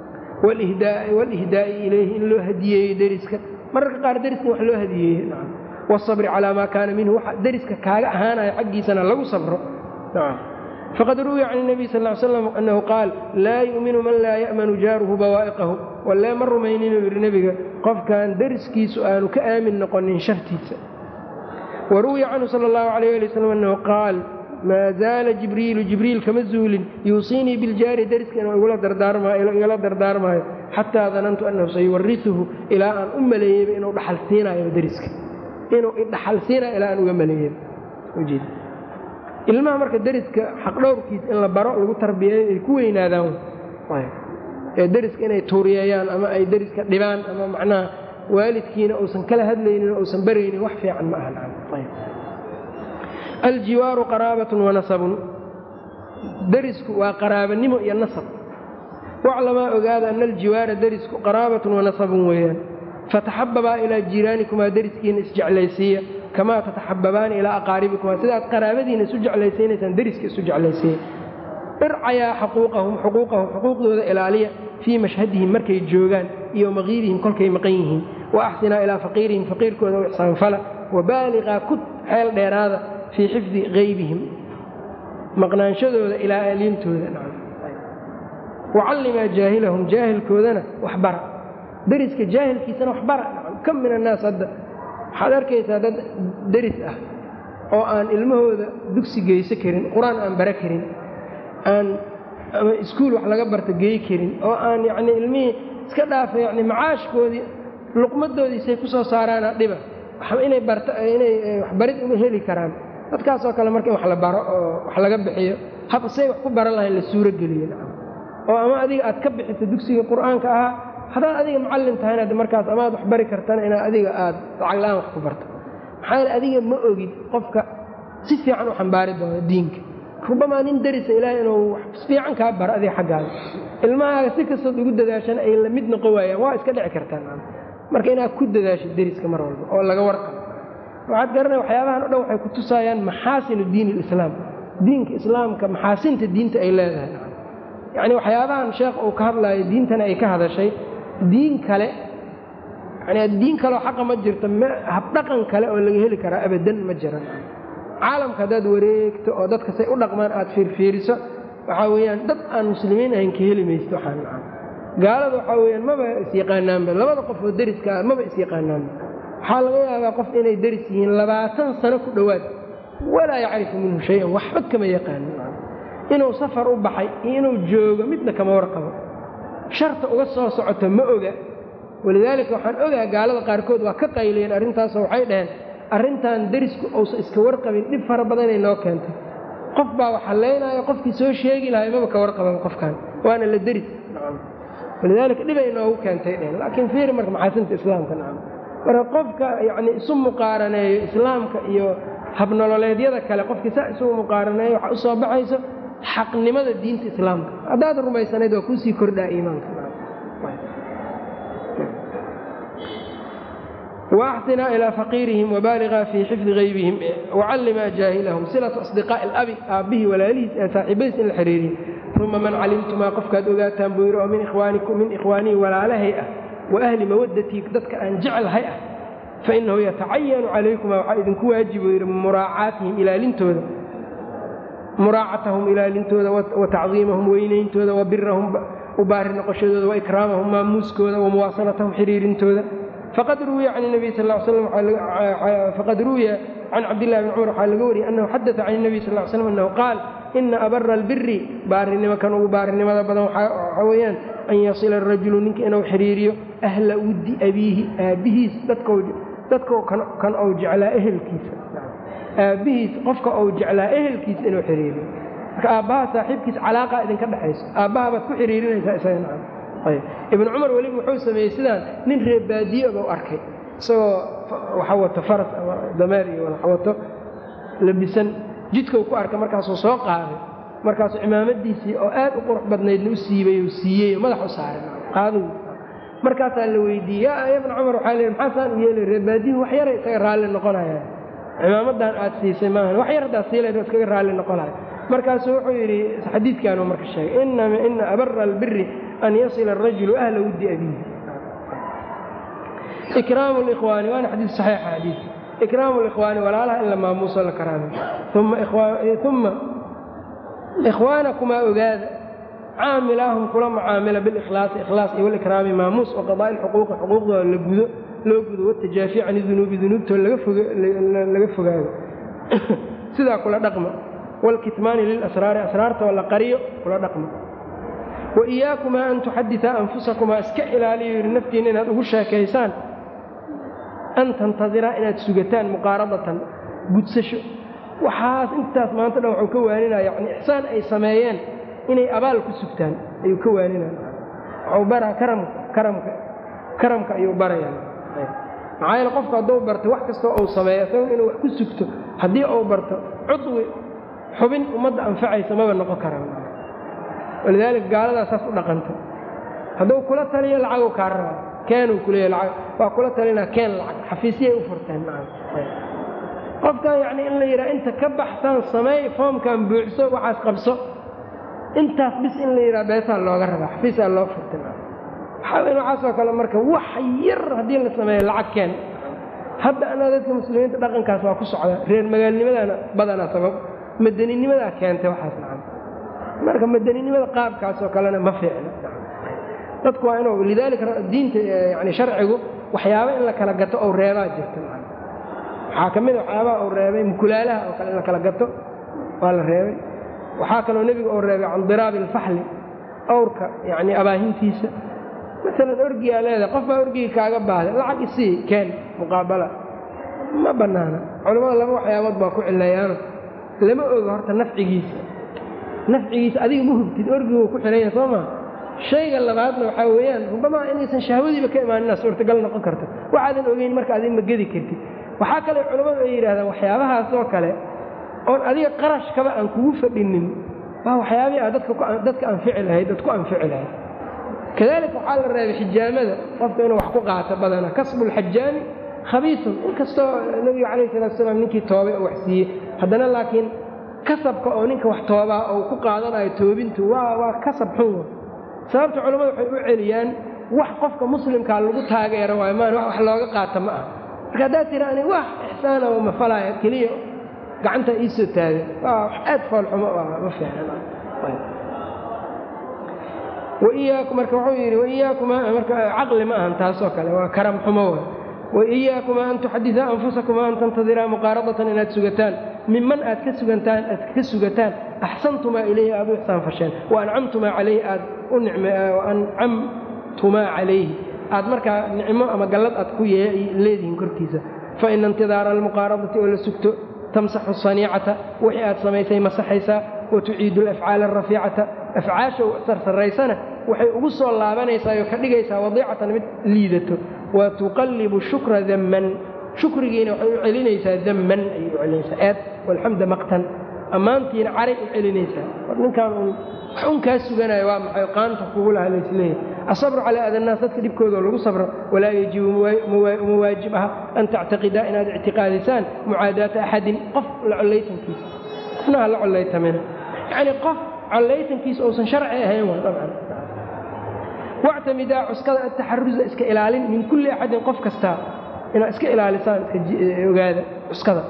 Speaker 1: walihdaa'i ilayhi in loo hadiyeeyo deriska mararka qaar deriska wax loo hadiyeeye wasabri calaa maa kaana minhu waxa deriska kaaga ahaanaya xaggiisana lagu sabro faqad ruwiya can nabiy sal l slam annahu qaal laa yu'minu man laa ya'manu jaaruhu bawaa'iqahu wallee ma rumayninuu yidhi nebiga qofkan deriskiisu aanu ka aamin noqonin shartiisa wa ruwiya canhu sala allahu alayh ali wasalam annahu qaal maa zaala jibriilu jibriil kama zuulin yuusiinii biljaari deriska inuu igala dardaarmaayo xataa danantu annahu sayuwarisuhu ilaa aan u maleeyeyba inuu dhaxal siinayo deriska inuu idhaxal siinayo ilaa aan uga maleeyeyba ilmaha marka deriska xaqdhowrkiisa in la baro lagu tarbiyeeyo ay ku weynaadaan ee deriska inay tuuriyeeyaan ama ay deriska dhibaan ama macnaha waalidkiina uusan kala hadlaynin uusan baraynin wax fiican ma aha aljiwaaru qaraabatun wanasabun derisku waa qaraabanimo iyo nasab waclamaa ogaada ana aljiwaara derisku qaraabatun wanasabun weeyaan fataxababaa ilaa jiiraanikumaa deriskiina isjeclaysiiya kamaa tataxababaani ilaa aqaaribikumaa sidaad qaraabadiina isu jeclaysiinaysaan deriska isu jeclaysiiya ircayaa xuquuqahum xuquuqahum xuquuqdooda ilaaliya fii mashhadihim markay joogaan iyo maqiibihim kolkay maqan yihiin wa axsinaa ilaa faqiirihim faqiirkooda u ixsaanfala wabaaliqaa ku xeel dheeraada fii xifdi qaybihim maqnaanshadooda ilaa aliintooda wacallimaa jaahilahum jaahilkoodana waxbara deriska jaahilkiisana waxbara kam min annaas hadda waxaad arkaysaa dad deris ah oo aan ilmahooda dugsi geyso karin qur-aan aan bara karin aan ama iskuul wax laga barta geey karin oo aan yacnii ilmihii iska dhaafa yacni macaashkoodii luqmadoodiisay ku soo saaraana dhiba inay barta inay waxbarid uma heli karaan dadkaasoo kale marka in wax la baro oo wax laga bixiyo hab say wax ku baran lahayn la suuro geliyo oo ama adiga aad ka bixiso dugsiga qur-aanka ahaa haddaad adiga macallin tahayna ad markaas ama aad wax bari kartana inaad adiga aad lacag la-aan wax ku barto maxaa yeele adiga ma ogid qofka si fiican u xambaari doono diinka rubamaa nin darisa ilaahay inuu wax fiican kaa baro adiga xaggaaga ilmahaaga si kastood ugu dadaashana ay la mid noqon waayaan waa iska dhici kartaan marka inaad ku dadaasho deriska mar walba oo laga warqabo waxaad garanaya waxyaabahan o dhan waxay ku tusaayaan maxaasinu diin ilislaam diinka islaamka maxaasinta diinta ay leedahay yacni waxyaabahan sheekh uu ka hadlaayo diintana ay ka hadashay diin kale yani diin kaleoo xaqa ma jirto habdhaqan kale oo laga heli karaa abadan ma jiran caalamka haddaad wareegto oo dadka say u dhaqmaan aad fiirfiiriso waxaa weeyaan dad aan muslimiin ahayn ka heli maysto waxaan gaalada waxaa weyaan maba isyaqaanaanba labada qof oo deriska ah maba isyaqaanaanba waxaa laga yaabaa qof inay deris yihiin labaatan sano ku dhowaad walaa yacrifu minhu shay-an waxba kama yaqaanin inuu safar u baxay iyo inuu joogo midna kama warqabo sharta uga soo socoto ma oga walidaalika waxaan ogaa gaalada qaarkood waa ka qaylayeen arrintaasoo waxay dhaheen arrintan derisku uusan iska warqabin dhib fara badanay noo keentay qof baa waxa leynaayo qofkii soo sheegi lahay maba ka warqaban qofkan waana la deris walidaalika dhibay noogu keentay dheheen laakiin fiiri marka maxaasinta islaamka nacam marka qofka yacni isu muqaaraneeyo islaamka iyo habnololeedyada kale qofkii saa isugu muqaaraneeyo waxaa u soo baxayso xaqnimada diinta islaamka haddaad rumaysanayd waa kuusii kordhaa iimaanka waaxsinaa ilaa faqiirihim wabaaligaa fii xifdi haybihim wacallimaa jaahilahum silatu asdiqaa'i alabi aabbihii walaalihiis ee saaxiibadiis in la xiriiriyo uma man calimtumaa qofkaad ogaataan buu yidhi oo min ikhwaanikum min ikhwaanii walaalahay ah wa ahli mawaddatii dadka aan jeclahay ah fa innahu yatacayanu calaykumaa waxaa idinku waajib buu yidhi muraacaatihim ilaalintooda muraacatahum ilaalintooda wa tacdiimahum weynayntooda wa birahum u baari noqoshadooda wa ikraamahum maamuuskooda wa muwaasalatahum xiriirintooda faqad ruwiya can nabiy sal slam faqad ruwiya can cabdillahi bn cumar waxaa laga wariyey annahu xadata can nabiy sal slam annahu qaal ina abara albiri baarinimo kan ugu baarinimada badan waxaa weeyaan an yasila arajulu ninka inuu xiriiriyo ahla wuddi abiihi aabbihiis dadko kan ou jeclaa ehelkiisa aabbihiis qofka ou jeclaa ehelkiisa inuu xiriiriyo marka aabbaha saaxiibkiis calaaqa idinka dhexayso aabbaha baad ku xiriirinaysaa isaga ibnu cumar weliba wuxuu sameeyey sidaan nin reebaadiye bau arkay isagoo waxa wato faras ama dameer iyo waxa wato labisan jidkau ku arkay markaasuu soo qaaday markaasuu cimaamadiisii oo aad u qurux badnaydna u siibay u siiyey madax u saaray qaaduu markaasaa la weydiiyey yaa ibna cumar waxaa leehi maxaa saan u yeelay reebaadiyuhu wax yaray isaga raalli noqonayaan cimaamadan aad siisay maahan wax yar haddaad siilayd waa iskaga raalli noqonaya markaasuu wuxuu yidhi xadiidkaanuu marka sheegay ina abara albiri an yasila arajulu ahla wuddi abiihi ikraamu likhwaani waana xadiid saxiixa xadiid ikraamu likhwaani walaalaha in la maamuuso la karaamay uma ikhwaanakumaa ogaada caamilaahum kula mucaamila bilikhlaasi ikhlaas iyo walikraami maamuus wa qadaa'i lxuquuqi xuquuqdooda la gudo loo gudo watajaafi can dunuubi dunuubtoo laga fogaado sidaa kula dhaqma wاlkitmaani lilasraari asraartoo la qariyo kula dhaqma wa iyaakumaa an tuxaditaa anfusakumaa iska ilaaliyo yidhi naftiinna inaad ugu sheekaysaan an tantadiraa inaad sugataan muqaaradatan gudsasho waxaas intaas maanta dhan waxuu ka waaninaya yani ixsaan ay sameeyeen inay abaal ku sugtaan ayuu ka waaninaya waxuu baraa karamka karamka karamka ayuu barayaan maxaa yeele qofku hadduu barto wax kastoo uu sameeyo isago inuu wax ku sugto haddii uu barto cudwi xubin ummadda anfacaysa maba noqon karaan walidaalika gaaladaa saas u dhaqanta hadduu kula taliyo lacagu kaa rabaa keenuu kuleeya lacag waa kula talinaa keen lacag xafiisyay u furteen qofkan yacni in la yidhaha inta ka baxsan sameey foomkan buuxso waxaas qabso intaas bis in la yidhaha beesaa looga rabaa xafiisaa loo furtay waxaasoo kale marka wax yar haddii la sameeyo lacag keen hadda anaa dadka muslimiinta dhaqankaas waa ku socda reer magaalnimadana badanaa sabab madaninimadaa keentay waxaas nacan marka madaninimada qaabkaasoo kalena ma fiicna dadku waa inuu lidaalika diinta yani sharcigu waxyaaba in la kala gato ou reebaa jirta waxaa ka mid a waxyaabaha uu reebay mukulaalaha oo kale in la kala gato waa la reebay waxaa kaloo nebigu uu reebay can diraabi alfaxli awrka yacni abaahintiisa maalan orgiyaa leedahay qof baa orgigii kaaga baahday lacag isii keen muqaabala ma bannaana culammada laba waxyaabood baa ku cilayaano lama oga horta nafcigiisa nafcigiisa adiga ma hubtid orgiguu ku xihanya soo maa shayga labaadna waxaa weeyaan rubamaa inaysan shahwadiiba ka imaanina suurtagal noqon karto waxaadan ogeyn marka adiga ma gedi kartid waxaa kale culammadu ay yidhahdaan waxyaabahaasoo kale oon adiga qarashkaba aan kugu fadhinin waa waxyaabihii aad dadka anfici lahayd dad ku anfici lahayd kadalika waxaa la reebay xijaamada qofka inuu wax ku qaato badana kasbulxajaami khabiisun inkastoo nebigu calayh salatu salaam ninkii toobay oo wax siiyey haddana laakiin kasabka oo ninka wax toobaa oo ku qaadanayo toobintu waa waa kasab xun sababta culammadu waxay u celiyaan wax qofka muslimkaa lagu taageero waayo maan wax looga qaata ma aha marka haddaad tira ani wax ixsaana oo mafalaya keliya gacanta iisoo taagan waa wax aad foolxumo ma fiicna waiyaaku marka wuxuu yidhi waiyaakumaa marka caqli ma ahan taasoo kale waa karam xumo wa waiyaakumaa an tuxadida anfusakumaa an tantadiraa muqaaradatan inaad sugataan miman aad ka sugantaan aad ka sugataan axsantumaa ilayhi aad u ixsaan fasheen wa ancamtumaa calayhi aad u ancamtumaa calayhi aad markaa nicmo ama gallad aad ku leedihiin korkiisa fa ina intidaara almuqaaradati oo la sugto tamsaxu saniicata wixii aad samaysay masaxaysaa wa tuciidu alafcaala arafiicata afcaasha sarsaraysana waxay ugu soo laabanaysaa oo ka dhigaysaa wadiicatan mid liidato wa tuqallibu shukra damman shukrigiina waxay u celinaysaa damman ayay u celinaysaa eed walxamda maqtan ammaantiina caray u celinaysaa war ninkaan uun wax un kaa suganayo waa maxay qaanta kugu laha laysleeyahy asabru calaa adannaas dadka dhibkooda lagu sabro walaa yajibu uma waajib aha an tactaqidaa inaad ictiqaadisaan mucaadaata axadin qof la collaytankiisa qofna ha la collaytamina yacnii qof collaytankiisa uusan sharci ahayn waa dabcan wactamidaa cuskada ataxarusa iska ilaalin min kulli axadin qof kastaa inaad iska ilaalisaan iska ogaada cuskada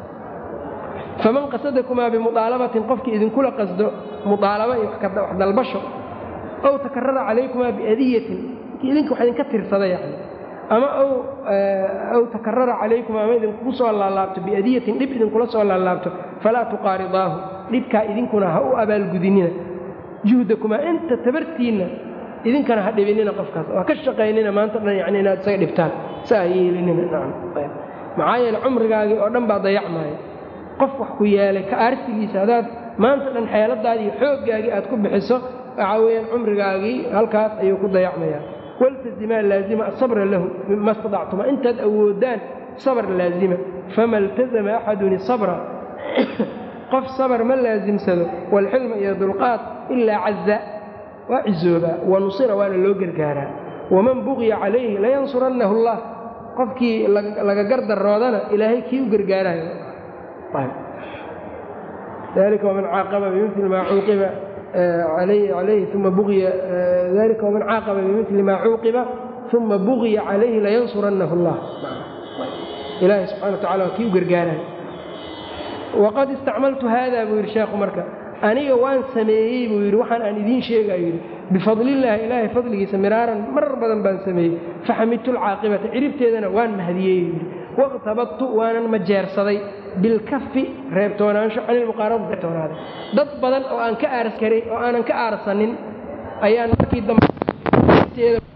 Speaker 1: faman qasadakumaa bimudaalabatin qofkii idinkula qasdo mudaalaba iyo wax dalbasho ow takarara calaykumaa biadiyatin idinka wax idinka tirsada yani ama ow takarara calaykumaa ama idinkugu soo laalaabto biadiyatin dhib idinkula soo laalaabto falaa tuqaaridaahu dhibkaa idinkuna ha u abaalgudinina juhdakumaa inta tabartiinna idinkana ha dhibinina qofkaas waa ka shaqaynina maanta dhan yani inaad isaga dhibtaan sa ha yeelinina maxaa yeele cumrigaagii oo dhan baa dayacmaya qof wax ku yeelay ka aarsigiisa haddaad maanta dhan xeeladaadii xooggaagii aad ku bixiso waxaa weeyaan cumrigaagii halkaas ayuu ku dayacmayaa waltazimaa laazima asabra lahu mima stadactuma intaad awoodaan sabr laazima fama iltazama axadun isabra qof sabr ma laasimsado waalxilma iyo dulqaad ilaa caza waa cizoobaa wa nusira waana loo gargaaraa waman buqya calayhi layansurannahu allah qofkii laga gardaroodana ilaahay kii u gargaarayo ذلك ومن عاقب بمثل ما عوقب عليه, عليه ثم بغي ذلك ومن عاقب بمثل ما عوقب ثم بغي عليه لينصرنه الله إلهي سبحانه وتعالى كيو قرقانا وقد استعملت هذا بوير شيخ مركة أنيga waan sameeyey buu yidhi waxaan aan idiin sheegaa yidhi bifadlillaahi ilaahay fadligiisa miraaran marar badan baan sameeyey faxamidtu alcaaqibata ciribteedana waan mahadiyey yidhi waqtabadtu waanan majeersaday bilkafi reebtoonaansho canilmuqaarada reebtoonaaday dad badan oo aan ka aaras karay oo aanan ka aarsanin ayaan markii dambe